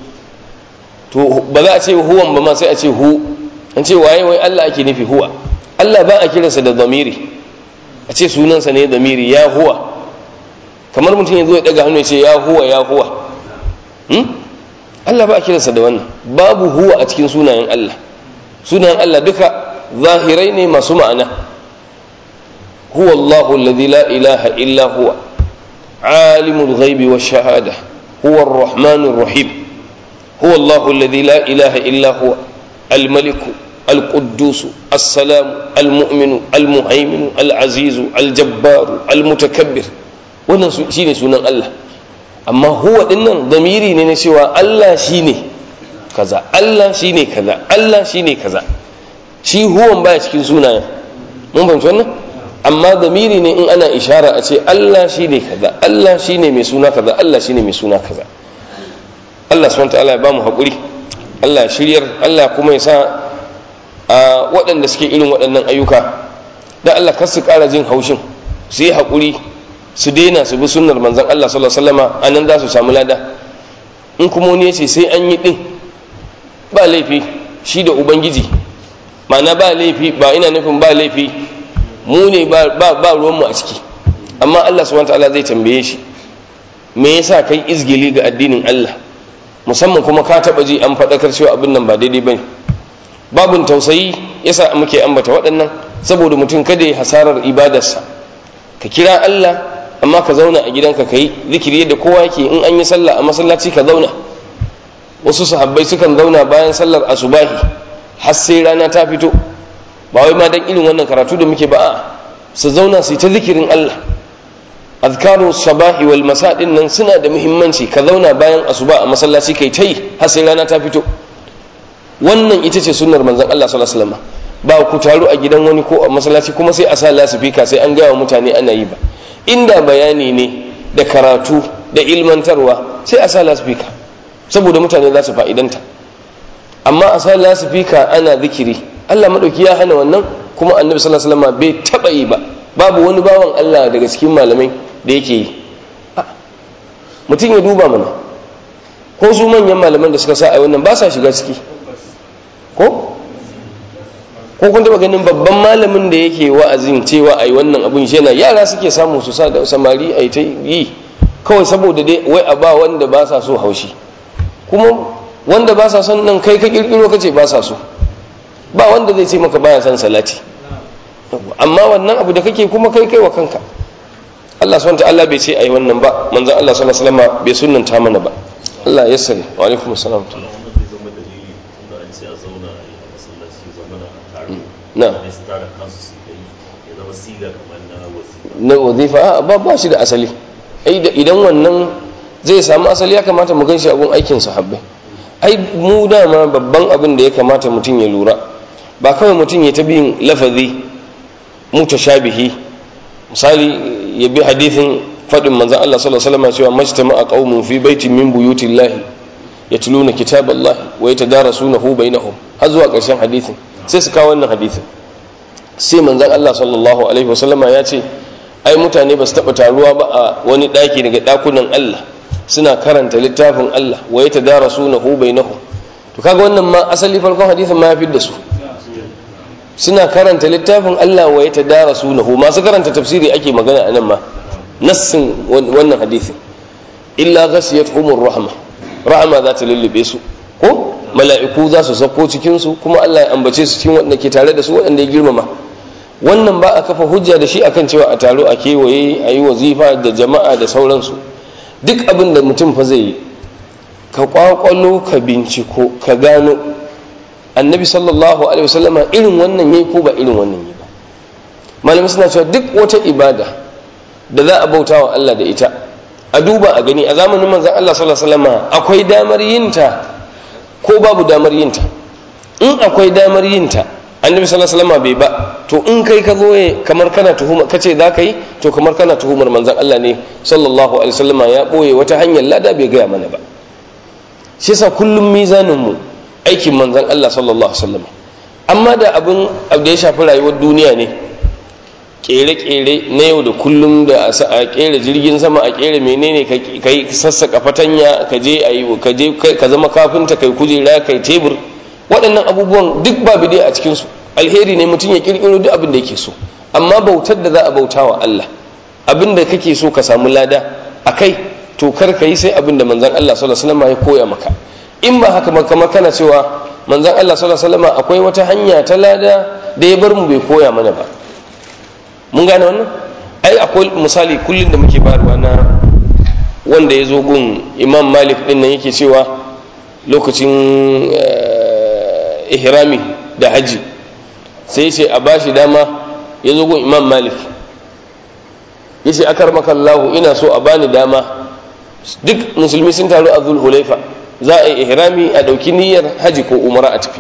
to ba za a ce huwan ba ma sai a ce hu an ce waye wai Allah ake nufi huwa Allah ba a kiransa da zamiri a ce sunansa ne zamiri ya huwa kamar mutum ya zo ya daga hannu ya ce ya huwa ya huwa Allah ba a kiransa da wannan babu huwa a cikin sunayen Allah sunayen Allah duka zahirai ne masu ma'ana huwa Allahu alladhi la ilaha illa huwa alimul ghaibi wash shahada huwa ar-rahmanur rahim huwa Allahu alladhi la ilaha illa huwa al-maliku القدوس السلام المؤمن المهيمن العزيز الجبار المتكبر wannan shine sunan Allah amma huwa dinnan damiri ne na cewa Allah shine kaza Allah shine kaza Allah shine kaza shi huwan baya cikin sunayen mun fahimci wannan amma damiri ne in ana ishara a ce Allah shine kaza Allah shine mai suna kaza Allah shine mai suna kaza Allah subhanahu wa ta'ala ya bamu hakuri Allah shiryar Allah kuma ya sa a waɗanda suke irin waɗannan ayyuka da Allah kar su ƙara jin haushin su yi haƙuri su daina su bi sunnar manzon Allah sallallahu alaihi wasallama anan za su samu lada in kuma wani ya ce sai an yi ɗin ba laifi shi da ubangiji ma'ana ba laifi ba ina nufin ba laifi mu ne ba ba ruwanmu a ciki amma Allah subhanahu wataala zai tambaye shi me yasa kai izgili ga addinin Allah musamman kuma ka taɓa ji an faɗakar cewa abin nan ba daidai bane babun tausayi yasa muke ambata waɗannan saboda mutum kada ya hasarar ibadarsa ka kira Allah amma ka zauna a gidanka ka yi zikiri yadda kowa yake in an yi sallah a masallaci ka zauna wasu sahabbai sukan zauna bayan sallar asubahi har sai rana ta fito ba wai ma dan irin wannan karatu da muke ba a su zauna su yi ta zikirin Allah azkaru sabahi wal masa din nan suna da muhimmanci ka zauna bayan asuba a masallaci kai ta yi har sai rana ta fito wannan ita ce sunnar manzon Allah sallallahu alaihi wasallam ba ku taru a gidan wani ko a masallaci kuma sai a sa lasifika sai an gaya wa mutane ana yi ba inda bayani ne da karatu da ilmantarwa sai a sa lasifika saboda mutane za su fa'idanta amma a sa lasifika ana zikiri Allah madauki ya hana wannan kuma annabi sallallahu alaihi wasallam bai taba yi ba babu wani bawan Allah daga cikin malamai da yake yi mutum ya duba mana ko su manyan malaman da suka sa a wannan ba sa shiga ciki ko ko kun taba ganin babban malamin da yake wa'azin cewa ai wannan abun shi yana yara suke samu su sa da samari ai ta yi kawai saboda dai wai a ba wanda ba sa so haushi kuma wanda ba sa son nan kai ka kirkiro kace ba sa so ba wanda zai ce maka baya son salati amma wannan abu da kake kuma kai kai wa kanka Allah subhanahu ta'ala bai ce ai wannan ba manzon Allah sallallahu alaihi wasallam bai sunnanta mana ba Allah ya sani wa alaikum assalam na na wazifa ba ba shi da asali idan wannan zai samu asali ya kamata mu ganshi abun aikin sahabbai ai mu dama babban abin da ya kamata mutum ya lura ba kawai mutum ya ta bin lafazi mutashabihi misali ya bi hadithin faɗin manzan Allah sallallahu alaihi wasallam cewa majtama a qaumun fi baitin min buyutillahi yatluna kitaballahi wa yatadarasunahu bainahum har zuwa ƙarshen hadithin sai su kawo wannan hadithin sai manzan Allah sallallahu alaihi wasallama ya ce ai mutane ba su taɓa taruwa ba a wani ɗaki daga ɗakunan Allah suna karanta littafin Allah wa yatadarasunahu bainahum to kaga wannan ma asali farkon hadithin ma ya fi da su suna karanta littafin Allah wa ya tadara sunahu masu karanta tafsiri ake magana a nan ma nassin wannan hadisin illa ghasiyat humur rahma rahama za ta lullube su ko mala'iku za su sauko cikin su kuma Allah ya ambace su cikin wanda ke tare da su waɗanda ya girmama wannan ba a kafa hujja da shi akan cewa a taro a kewaye a yi wazifa da jama'a da sauransu duk abin da mutum fa zai yi ka kwakwalo ka binciko ka gano annabi sallallahu alaihi wasallama irin wannan yayi ko ba irin wannan yayi ba malamai suna cewa duk wata ibada da za a bauta wa Allah da ita a duba a gani a zamanin manzon Allah sallallahu alaihi wasallama akwai damar yinta ko babu damar yinta in akwai damar yinta annabi sallallahu alaihi wasallama bai ba to in kai ka zo kamar kana tuhuma kace za ka yi to kamar kana tuhumar manzon Allah ne sallallahu alaihi wasallama ya boye wata hanyar lada bai gaya mana ba shi yasa kullum mizanin mu aikin manzan Allah sallallahu Alaihi wasallam amma da abin da ya shafi rayuwar duniya ne kere-kere na yau da kullum da a kere jirgin sama a kere menene ka yi sassaka fatanya ka je a yi ka je ka zama kafinta kai kujera kai tebur waɗannan abubuwan duk ba bide a cikinsu alheri ne mutum ya kirkiro duk abin da yake so amma bautar da za a bauta wa Allah abin da kake so ka samu lada a kai to kar ka yi sai abin da manzan Allah sallallahu alaihi wasallam ya koya maka in ba haka kamar kana cewa manzan Allah sallallahu alaihi wasallam akwai wata hanya ta lada da ya bar mu bai koya mana ba mun gane wannan ai akwai misali kullun da muke bayarwa na wanda ya zo gun imam malik din nan yake cewa lokacin ihrami da haji sai ce a bashi dama ya zo gun imam malik ya ce akar makallahu ina so a bani dama duk musulmi sun taru a zulhulaifa za a yi ihrami a ɗauki niyyar haji ko umara a tafi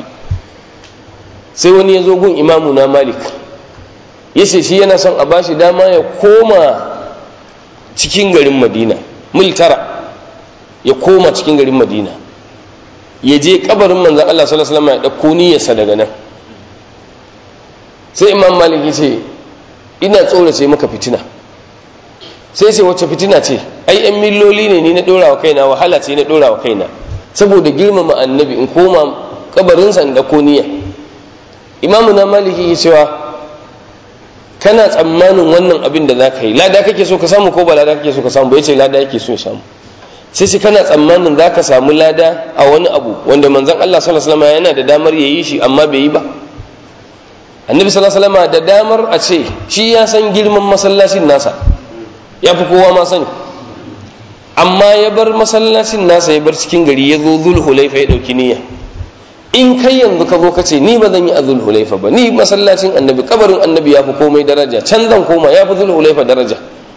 sai wani ya zo gun imamu na malik ya ce shi yana son a bashi dama ya koma cikin garin madina mil tara ya koma cikin garin madina ya je kabarin manzan Allah sallallahu alaihi wasallam ya dauko niyyarsa daga nan sai imam malik ya ce ina tsorace maka fitina sai ce wacce fitina ce ai yan milloli ne ni na dora wa kaina wahala ce na dora wa kaina saboda girmama annabi in koma kabarinsa in dauko niyya imamu na maliki ya cewa kana tsammanin wannan abin da za ka yi lada kake so ka samu ko ba lada kake so ka samu ba ya ce lada yake so ya samu sai shi kana tsammanin za ka samu lada a wani abu wanda manzan Allah sallallahu alaihi wasallam yana da damar ya yi shi amma bai yi ba annabi sallallahu alaihi wasallam da damar a ce shi ya san girman masallacin nasa ya fi kowa ma sani amma ya bar masallacin nasa ya bar cikin gari ya zo zulhulaifa ya ɗauki niyya in kai yanzu ka zo ka ce ni ba zan yi a zulhulaifa ba ni masallacin annabi kabarin annabi ya fi komai daraja can zan koma ya fi zulhulaifa daraja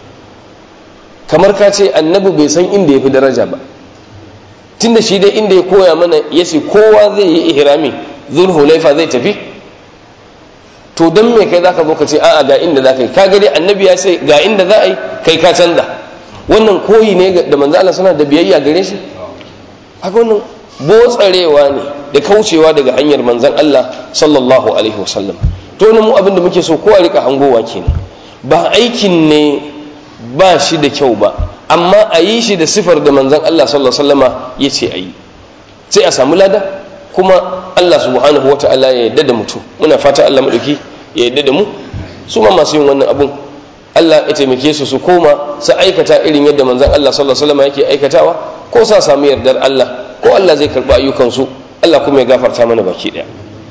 kamar ka ce annabi bai san inda ya fi daraja ba tunda shi dai inda ya koya mana ya ce kowa zai yi ihrami zulhulaifa zai tafi to don me kai zaka zo ka ce a'a ga inda za ka yi ka dai annabi ya ce ga inda za a yi kai ka canza wannan koyi ne da manzo Allah suna da biyayya gare shi haka wannan botsarewa ne da kaucewa daga hanyar manzon Allah sallallahu alaihi wasallam to mu abin da muke so kowa rika hangowa kenan ba aikin ne ba shi da kyau ba amma a yi shi da sifar da manzon Allah sallallahu alaihi wasallama ya ce a yi sai a samu lada kuma Allah subhanahu wata'ala ya yadda da mutum muna fata Allah madauki ya yadda da mu su ma masu yin wannan abun Allah ya taimake su su koma su aikata irin yadda manzon Allah sallallahu alaihi wasallam yake aikatawa ko sa samu yardar Allah ko Allah zai karba ayyukan su Allah kuma ya gafarta mana baki daya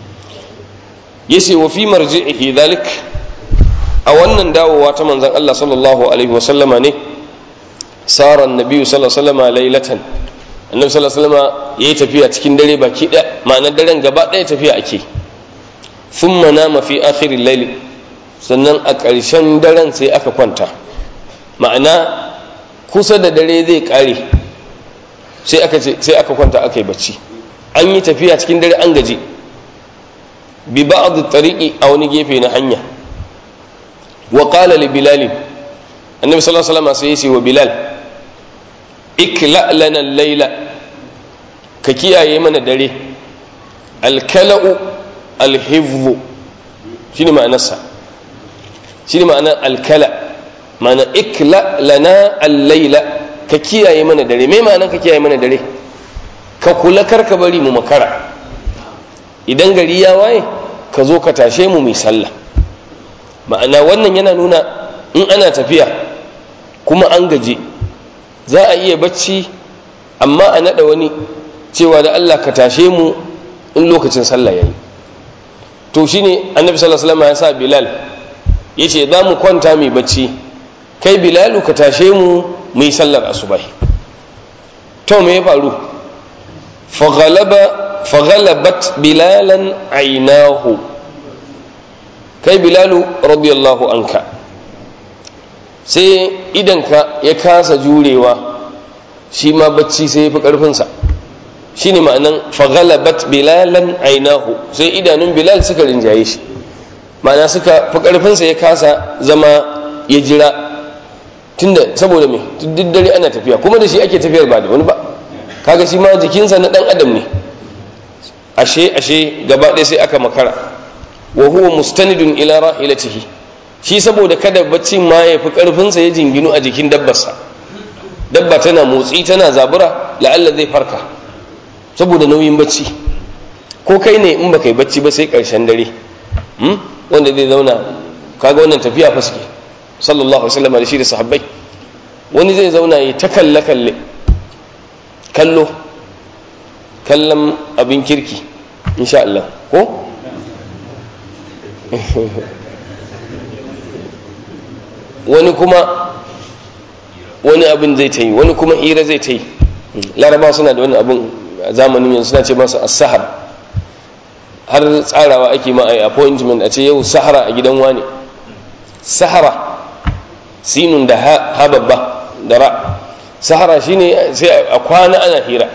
yace wa fi marji'ihi dhalik a wannan dawowa ta manzon Allah sallallahu alaihi wasallama ne sara annabi sallallahu alaihi wasallama lailatan annabi sallallahu alaihi wasallama yayi tafiya cikin dare baki daya ma'anar daren gaba daya tafiya ake thumma nama fi akhiril layl sannan a ƙarshen daren sai aka kwanta ma'ana kusa da dare zai ƙare sai aka ce sai aka kwanta aka yi bacci an yi tafiya cikin dare an gaji bi ba'd tariqi a wani gefe na hanya wa qala li bilal annabi sallallahu alaihi wasallam sai ya ce wa bilal ikla lana al-laila ka kiyaye mana dare al-kala'u al-hifdhu shine ma'anarsa shi ne ma'ana alkala ma'ana ikla lana allaila ka kiyaye mana dare mai ma'anan ka kiyaye mana dare ka kula kar ka bari mu makara idan gari ya waye ka zo ka tashe mu mai sallah ma'ana wannan yana nuna in ana tafiya kuma an gaje za a iya bacci amma a naɗa wani cewa da allah ka tashe mu in lokacin sallah ya yi to shine annabi sallallahu alaihi wasallam ya sa bilal ya ce za mu kwanta mai bacci kai bilalu ka tashe mu mai sallar asubai to me ya faru faghalabat bilalan ainahu kai bilalu radiyallahu anka sai idanka ya kasa jurewa shi ma bacci sai ya fi ƙarfinsa shi ne ma'anan faghalabat bilalan ainahu sai idanun bilal suka rinjaye shi ma'ana suka fi ƙarfinsa ya kasa zama ya jira tunda saboda me duk dare ana tafiya kuma da shi ake tafiyar ba da wani ba kaga shi ma jikinsa na ɗan adam ne ashe ashe gaba ɗaya sai aka makara wa huwa mustanidun ila rahilatihi shi saboda kada baccin ma ya fi ƙarfinsa ya jinginu a jikin dabbarsa dabba tana motsi tana zabura la'alla zai farka saboda nauyin bacci ko kai ne in baka yi bacci ba sai ƙarshen dare wanda zai zauna kaga wannan tafiya fa suke sallallahu alaihi wasallam da shi da sahabbai wani zai zauna yi ta kalle kalle kallo kallon abin kirki insha Allah ko wani kuma wani abin zai ta yi wani kuma hira zai ta yi laraba suna da wani abin zamanin yanzu suna ce masa as-sahar har tsarawa ake ma a appointment a ce yau sahara a gidan wani sahara sinun da ha babba da ra sahara shine sai a kwana ana hira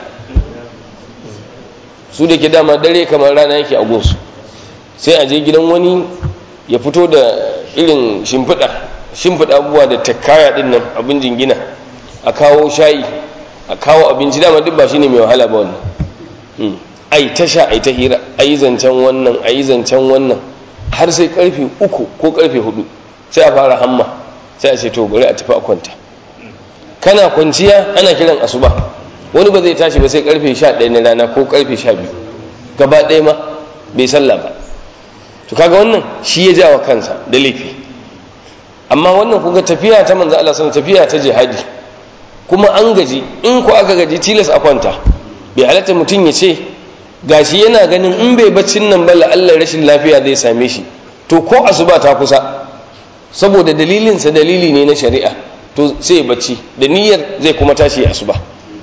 su da ke dama dare kamar rana yake a gunsu sai a je gidan wani ya fito da irin shimfiɗa shimfiɗa abubuwa da takkaya ɗin nan abin jingina a kawo shayi a kawo abinci dama duk ba shine mai wahala ba wannan ai ta sha ai ta hira ai zancen wannan ai zancen wannan har sai karfe uku ko karfe hudu sai a fara hamma sai a ce to bari a tafi a kwanta kana kwanciya ana kiran asuba wani ba zai tashi ba sai karfe sha ɗaya na rana ko karfe sha biyu gaba ɗaya ma bai sallah ba to kaga wannan shi ya jawa kansa da laifi amma wannan kuga tafiya ta manzo Allah sallallahu tafiya ta jihadi kuma an gaji in ko aka gaji tilas a kwanta bai halatta mutum ya ce gashi yana ganin in bai baccin nan ba Allah rashin lafiya zai same shi to ko asuba ta kusa saboda dalilinsa dalili ne na shari'a to to sai ya bacci da niyyar zai kuma tashi asuba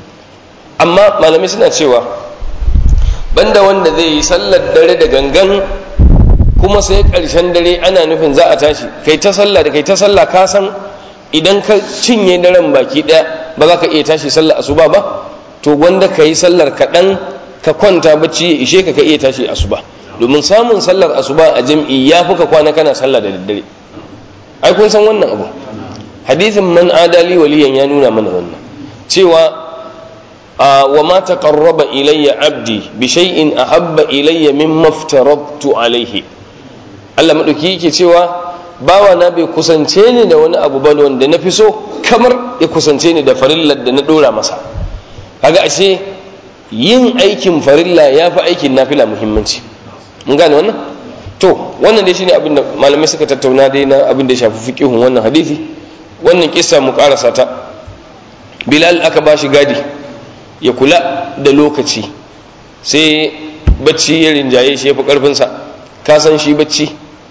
amma malamai suna cewa banda wanda zai yi sallar dare da gangan kuma sai ƙarshen dare ana nufin za a tashi kai ta sallah da kai ta sallah ka san idan ka cinye daren baki ɗaya ba za ka iya tashi sallar asuba ba to wanda ka yi sallar kaɗan ka kwanta bacci ya ishe ka ka iya tashi asuba domin samun sallar asuba a jam'i ya fi ka kwana kana sallah da daddare ai kun san wannan abu hadithin man adali waliyan ya nuna mana wannan cewa wa ma taqarraba ilayya abdi bi shay'in ahabba ilayya mimma aftaradtu alayhi Allah madauki yake cewa bawa na bai kusance ni da wani abu ba wanda na fi so kamar ya kusance ni da farillar da na dora masa kaga ashe yin aikin farilla ya fi aikin nafila muhimmanci mun gane wannan to wannan dai shine abin da malamai suka tattauna dai na abin da ya shafi fiqihun wannan hadisi wannan kissa mu karasa ta bilal aka bashi gadi ya kula da lokaci sai bacci ya rinjaye shi ya fi karfinsa ka san shi bacci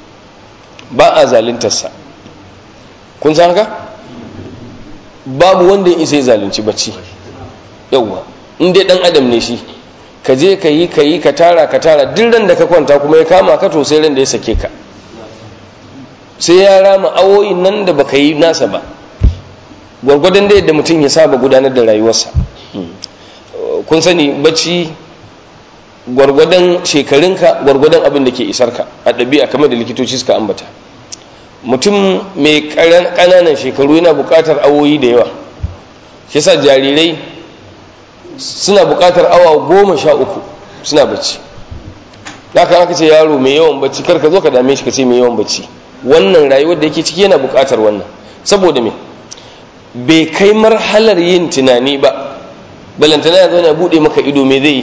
ba a zalintarsa kun san haka babu wanda ya isa ya zalunci bacci yauwa in dai dan adam ne shi ka je ka yi ka yi ka tara ka tara duk ran da ka kwanta kuma ya kama ka to sai ran da ya sake ka sai ya rama awoyin nan da baka yi nasa ba gwargwadon da yadda mutum ya saba gudanar da rayuwarsa kun sani bacci gwargwadon shekarunka gwargwadon abin da ke isarka a ɗabi'a kamar da likitoci suka ambata mutum mai ƙananan shekaru yana buƙatar awoyi da yawa shi sa jarirai suna buƙatar awa goma sha uku suna bacci haka aka ce yaro mai yawan bacci kar ka zo ka dame shi ka ce mai yawan bacci wannan rayuwar da yake ciki yana buƙatar wannan saboda me bai kai marhalar yin tunani ba balantana ya zauna buɗe maka ido me zai yi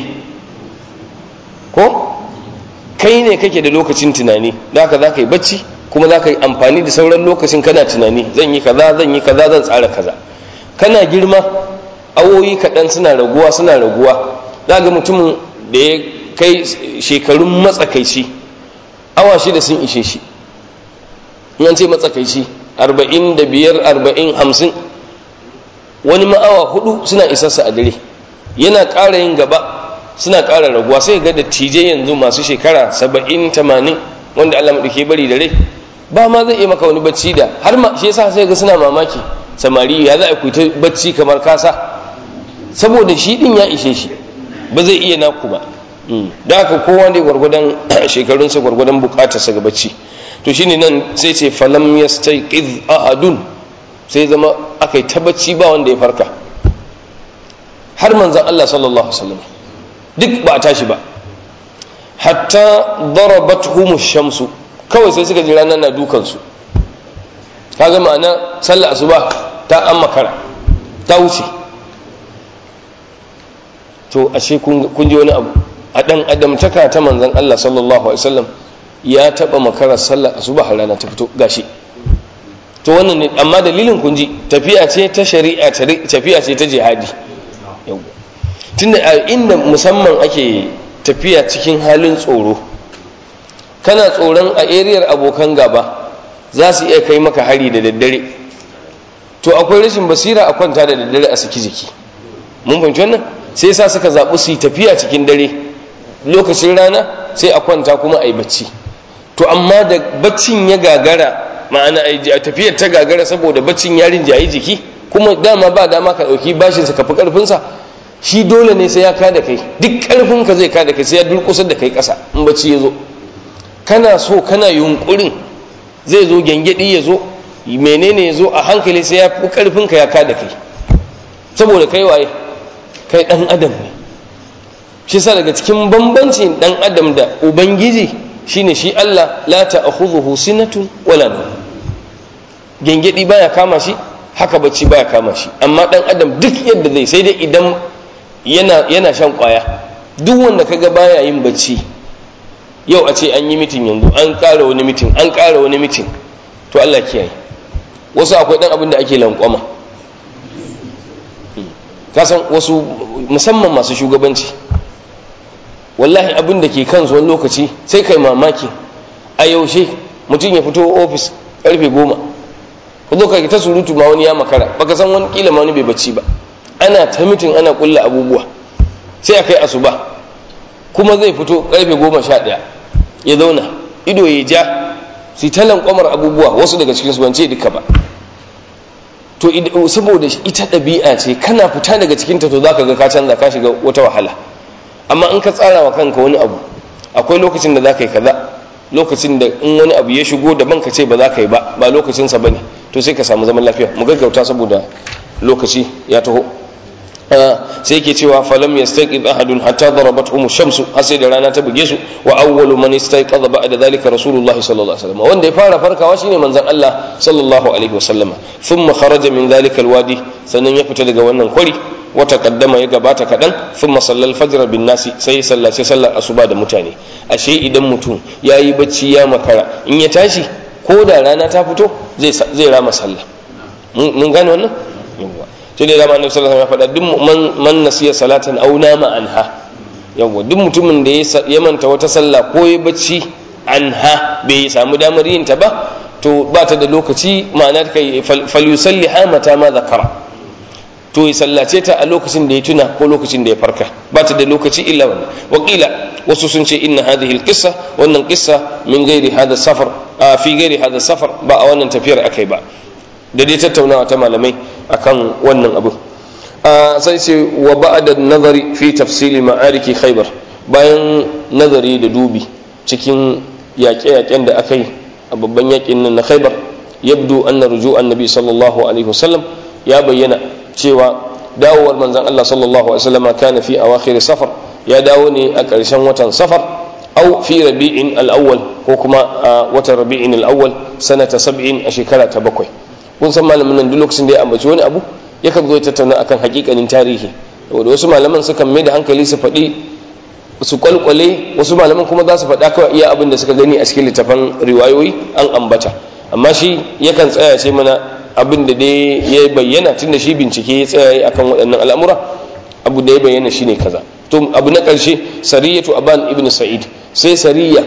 ko kai ne kake da lokacin tunani da haka za ka yi bacci kuma za ka yi amfani da sauran lokacin kana tunani zan yi kaza zan yi kaza zan tsara kaza kana girma awoyi kaɗan suna raguwa suna raguwa za ga mutumin da ya kai shekarun matsakaici awa shida sun ishe shi in ce matsakaici arba'in da biyar arba'in hamsin wani ma'awa hudu suna isarsa a dare yana ƙara yin gaba suna ƙara raguwa sai ga da tije yanzu masu shekara saba'in tamanin wanda allah maɗauke bari da rai ba ma zai iya maka wani bacci da har ma shi yasa sai ga suna mamaki samari ya za a kuita bacci kamar kasa saboda shi din ya ishe shi ba zai iya naku ba da haka kowa ne gwargwadon shekarunsa gwargwadon bukatarsa ga bacci to shine nan sai ce falam yastayqiz ahadun sai zama aka yi ta bacci ba wanda ya farka har manzon Allah sallallahu alaihi wasallam duk ba a tashi ba hatta darabathum shamsu kawai sai suka ji ranar na dukansu kaga ma'ana sallar asuba ta an makara ta wuce to ashe kun ji wani abu a dan adamtaka ta manzon Allah sallallahu alaihi wasallam ya taba makarar sallar asuba har rana ta fito gashi to wannan ne amma dalilin kun ji tafiya ce ta shari'a tafiya ce ta jihadi tunda a inda musamman ake tafiya cikin halin tsoro kana tsoron a eriyar abokan gaba za su iya kai maka hari da daddare to akwai rashin basira a kwanta da daddare a saki jiki mun fahimci wannan sai sa suka zaɓi su yi tafiya cikin dare lokacin rana sai a kwanta kuma a yi bacci to amma da baccin ya gagara ma'ana a tafiyar ta gagara saboda baccin ya rinjayi jiki kuma dama ba dama ka ɗauki bashinsa ka fi ƙarfinsa shi dole ne sai ya kada kai duk ƙarfinka zai kada kai sai ya durƙusar da kai ƙasa in bacci ya zo kana so kana yunƙurin zai zo gyangyaɗi ya zo menene ya zo a hankali sai ya fi ƙarfinka ya kada kai saboda kai waye kai ɗan adam ne shi sa daga cikin bambancin ɗan adam da ubangiji shine shi Allah la ta'khudhuhu sinatun wala nawm gengedi baya kama shi haka bacci baya kama shi amma dan adam duk yadda zai sai dai idan yana yana shan kwaya duk wanda kaga baya yin bacci yau a ce an yi mitin yanzu an ƙara wani mitin an ƙara wani mitin to Allah kiyaye wasu akwai dan abin da ake lankwama kasan wasu musamman masu shugabanci wallahi abin da ke kansu wani lokaci sai kai mamaki a yaushe mutum ya fito ofis karfe goma ku zo ka ta surutu ma wani ya makara baka san wani kila ma wani bai bacci ba ana ta mitin ana kulla abubuwa sai a kai asuba kuma zai fito karfe goma sha ɗaya ya zauna ido ya ja su ta lankwamar abubuwa wasu daga cikinsu ban ce duka ba to saboda ita ɗabi'a ce kana fita daga cikinta to za ka ga ka canza ka shiga wata wahala amma in ka tsara wa kanka wani abu akwai lokacin da za ka yi kaza lokacin da in wani abu ya shigo daban ka ce ba za ka yi ba ba lokacinsa ba ne to sai ka samu zaman lafiya mu gaggauta saboda lokaci ya taho sai ke cewa falam yastaqid ahadun hatta darabatuhum shamsu har sai da rana ta buge su wa awwalu man istayqadha ba'da dhalika rasulullahi sallallahu alaihi wasallam wanda ya fara farkawa shine manzon Allah sallallahu alaihi wasallam thumma kharaja min dhalika alwadi sannan ya fita daga wannan kwari wa taqaddama ya gabata kadan thumma sallal fajr bin nasi sai sallace sallar asuba da mutane ashe idan mutum yayi bacci ya makara in ya tashi ko da rana ta fito zai zai rama sallah mun gane wannan sai dai dama annabi sallallahu alaihi wasallam ya faɗa duk man nasiya salatan aw nama anha yawa duk mutumin da ya manta wata sallah ko ya bacci anha bai samu damar yin ta ba to ba ta da lokaci ma'ana kai falyusalli mata ma zakara to ya sallace ta a lokacin da ya tuna ko lokacin da ya farka ba ta da lokaci illa wannan wakila wasu sun ce inna hadhihi alqissa wannan qissa min ghairi hadha safar fi ghairi hadha safar ba a wannan tafiyar akai ba da dai tattaunawa ta malamai akan wannan abu sai ce wa ba'da nazari fi tafsili ma'ariki khaybar bayan nazari da dubi cikin yaƙe-yaƙen da aka yi a babban yaƙin nan na khaybar yabdu anna ruju annabi sallallahu alaihi wasallam ya bayyana cewa dawowar manzon Allah sallallahu alaihi wasallam kana fi awakhir safar ya dawo ne a ƙarshen watan safar au fi rabi'in al-awwal ko kuma a watan rabi'in al-awwal sanata sab'in a shekara ta bakwai kun san malamin nan duk lokacin da ya ambaci wani abu yakan zo ya tattauna akan hakikanin tarihi saboda wasu malaman sukan mai da hankali su faɗi su kwalkwale wasu malaman kuma za su faɗa kawai iya abin da suka gani a cikin littafan riwayoyi an ambata amma shi yakan tsaya ce mana abin da dai ya bayyana tunda shi bincike ya tsaya akan waɗannan al'amura abu da ya bayyana shine kaza to abu na ƙarshe sariyatu aban ibn sa'id sai sariya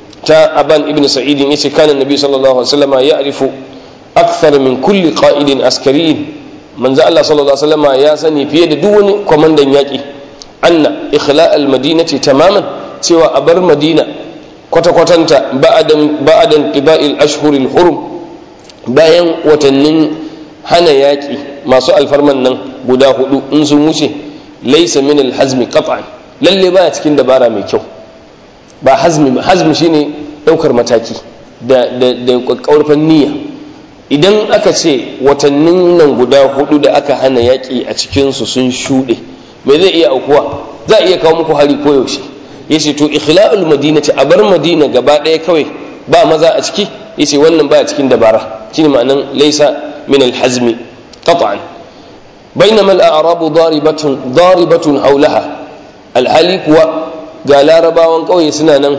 ta aban ibn sa'id yace kana nabi sallallahu alaihi wasallam ya'rifu akthar min kulli qa'idin askariyin manzo Allah sallallahu alaihi wasallam ya sani fiye da duk wani kwamandan yaki anna ikhla'al al-madinati tamaman cewa a bar madina kwata-kwatanta ba'adan ba'adan qiba'il ashhuril hurum bayan watannin hana yaki masu alfarman nan guda hudu in sun wuce laysa min al-hazmi qat'an lalle baya cikin dabara mai kyau ba hazmi hazmi shine daukar mataki da da da kakkaurfan niyya idan aka ce watannin nan guda hudu da aka hana yaƙi a cikinsu sun shuɗe me zai iya aukuwa za a iya kawo muku hari koyaushe ya ce to ikhla'ul madina ce a bar madina gaba ɗaya kawai ba maza a ciki ya ce wannan ba a cikin dabara shine ma'anan laisa min alhazmi qat'an bainama al-a'rabu daribatun daribatun haulaha alhali kuwa ga larabawan ƙauye suna nan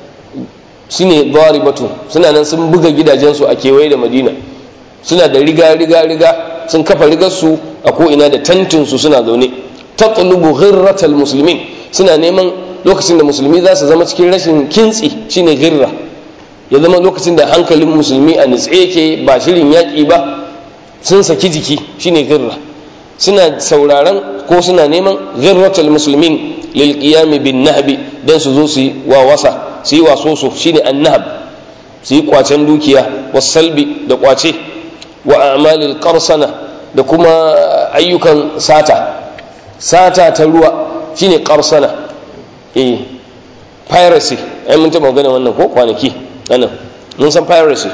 shine daribatun suna nan sun buga gidajensu a kewaye da madina suna da riga riga riga sun kafa rigarsu a ko'ina da tantinsu suna zaune taqlubu ghirratal muslimin suna neman lokacin da musulmi za su zama cikin rashin kintsi shine girra ya zama lokacin da hankalin musulmi a nitse yake ba shirin yaƙi ba sun saki jiki shine girra suna sauraron ko suna neman ghirratal muslimin lil qiyam bin nahbi dan su zo su yi wawasa su yi wasoso shine annahab su yi kwacen dukiya wasalbi da kwace wa amalil qarsana da kuma ayyukan sata sata ta ruwa shine qarsana eh piracy ai mun taba magana wannan ko kwanaki anan mun san piracy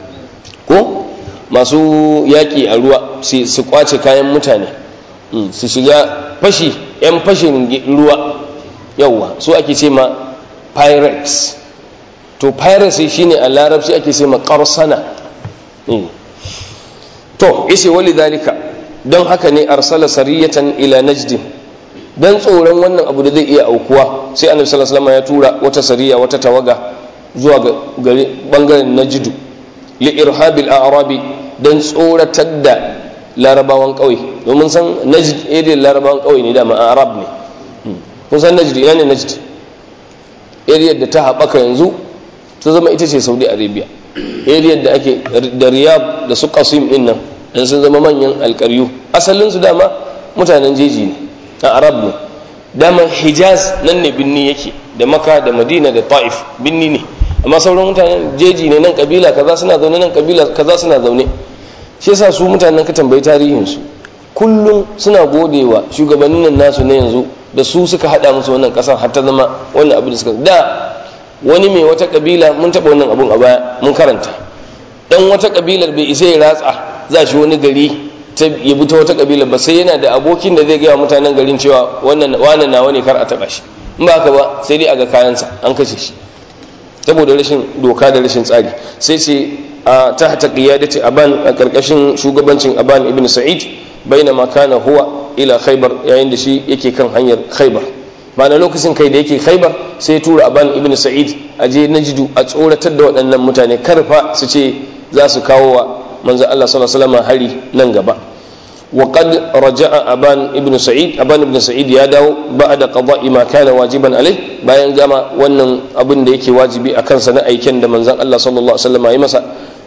ko masu yaki a ruwa su kwace kayan mutane su shiga fashi yan fashin ruwa yauwa su ake ce ma pirates to piracy shine a larabci ake ce ma qarsana to yace wali dalika don haka ne arsala sariyatan ila najdin dan tsoron wannan abu da zai iya aukuwa sai annabi sallallahu alaihi wasallam ya tura wata sariya wata tawaga zuwa ga gari bangaren najdu li irhabil a'rabi dan tsoratar da larabawan kauye domin san najd area larabawan kauye ne da ma arab ne kun san najd ina ne najd area da ta haɓaka yanzu ta zama ita ce saudi arabia area da ake da riyadh da su qasim din nan dan sun zama manyan alƙaryu asalin su dama mutanen jeji ne a arab ne dama hijaz nan ne binni yake da maka da madina da ta'if binni ne amma sauran mutanen jeji ne nan kabila kaza suna zaune nan kabila kaza suna zaune shi yasa su mutanen ka tambayi tarihin su kullum suna godewa shugabannin nan nasu na yanzu da su suka hada musu wannan kasar har ta zama wannan abu da suka da wani mai wata kabila mun taba wannan abun a baya mun karanta dan wata kabilar bai isa ya ratsa za shi wani gari ta ya bi ta wata kabila ba sai yana da abokin da zai gaya mutanen garin cewa wannan wannan nawa ne kar a taba shi in ba haka ba sai dai a ga kayansa an kashe shi saboda rashin doka da rashin tsari sai ce a tahta qiyadati aban a karkashin shugabancin aban ibn sa'id bainama kana huwa ila khaybar yayin da shi yake kan hanyar khaybar ma'ana lokacin kai da yake khaybar sai ya tura aban ibn sa'id a je najidu a tsoratar da waɗannan mutane karfa su ce za su kawo wa manzo Allah sallallahu alaihi wasallam hari nan gaba وقد رجع أبان ابن سعيد أبان ابن سعيد ya dawo بعد قضاء ما كان واجبا عليه bayan gama wannan abin da yake wajibi a kansa na aiken da manzon Allah sallallahu alaihi wasallam ya masa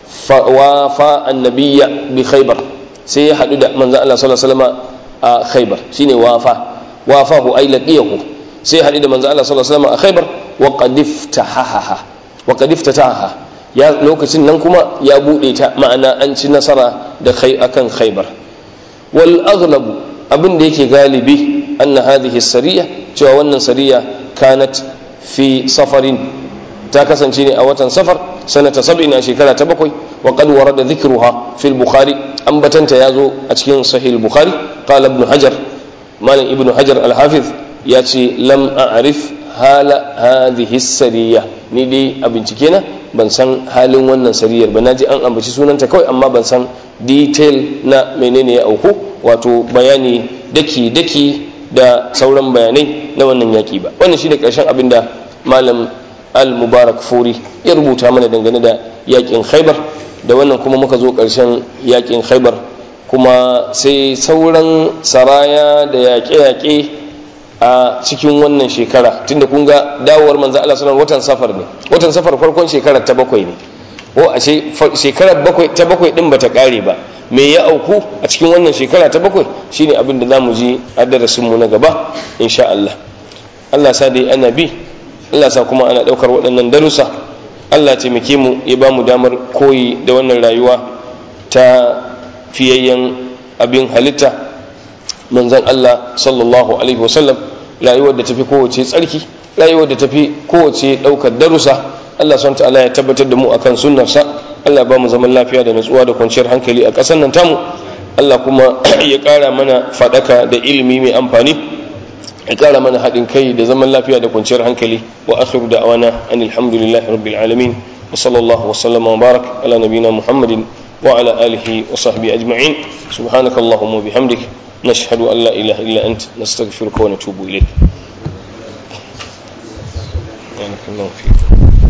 wa fa annabiyya bi khaybar sai ya hadu da manzon Allah sallallahu alaihi wasallam a khaybar shine wafa wafahu ay laqiyahu sai ya hadu da manzon Allah sallallahu alaihi wasallam a khaybar wa qad iftahaha wa qad iftataha ya lokacin nan kuma ya bude ta ma'ana an ci nasara da kai akan khaybar wal aghlabu abin da yake galibi anna hadhihi sariya cewa wannan sariya kanat fi safarin ta kasance ne a watan safar sanata sab'in a shekara ta bakwai wa qad warada dhikruha fi al-bukhari ambatanta yazo a cikin sahih al-bukhari qala ibn hajar malam ibn hajar al-hafiz ya ce lam a'rif hala hadhihi sariya ni dai a bincike na ban san halin wannan sariyar ba naji an ambaci sunanta kawai amma ban san detail na menene ya auku wato bayani daki-daki da sauran bayanai na wannan yaki ba wannan shi da ƙarshen abin da malam al-mubarak furi ya rubuta mana dangane da yakin khaibar da wannan kuma muka zo ƙarshen yakin khaibar kuma sai sauran saraya da yaƙe-yaƙe a cikin wannan shekara tunda kun ga dawowar manzo Allah sallallahu watan safar ne watan safar farkon shekarar ta bakwai ne ko a shekarar bakwai ta bakwai din bata kare ba me ya auku a cikin wannan shekara ta bakwai shine abin da zamu ji a darasin mu na gaba insha Allah Allah sa dai ana bi Allah sa kuma ana daukar waɗannan darussa Allah taimake mu ya ba mu damar koyi da wannan rayuwa ta fiyayyen abin halitta manzon Allah sallallahu alaihi wasallam rayuwar da tafi kowace tsarki rayuwar da tafi kowace daukar darussa Allah subhanahu ta'ala ya tabbatar da mu akan sunnarsa Allah ba mu zaman lafiya da nutsuwa da kwanciyar hankali a ƙasar nan tamu Allah kuma ya ƙara mana faɗaka da ilimi mai amfani ya ƙara mana haɗin kai da zaman lafiya da kwanciyar hankali wa akhiru da'wana anil hamdulillahi rabbil alamin wa sallallahu wa sallama wa barak ala nabina muhammadin wa ala alihi wa sahbihi ajma'in subhanakallahumma wa bihamdik نشهد أن لا إله إلا أنت نستغفرك ونتوب إليك بارك الله فيك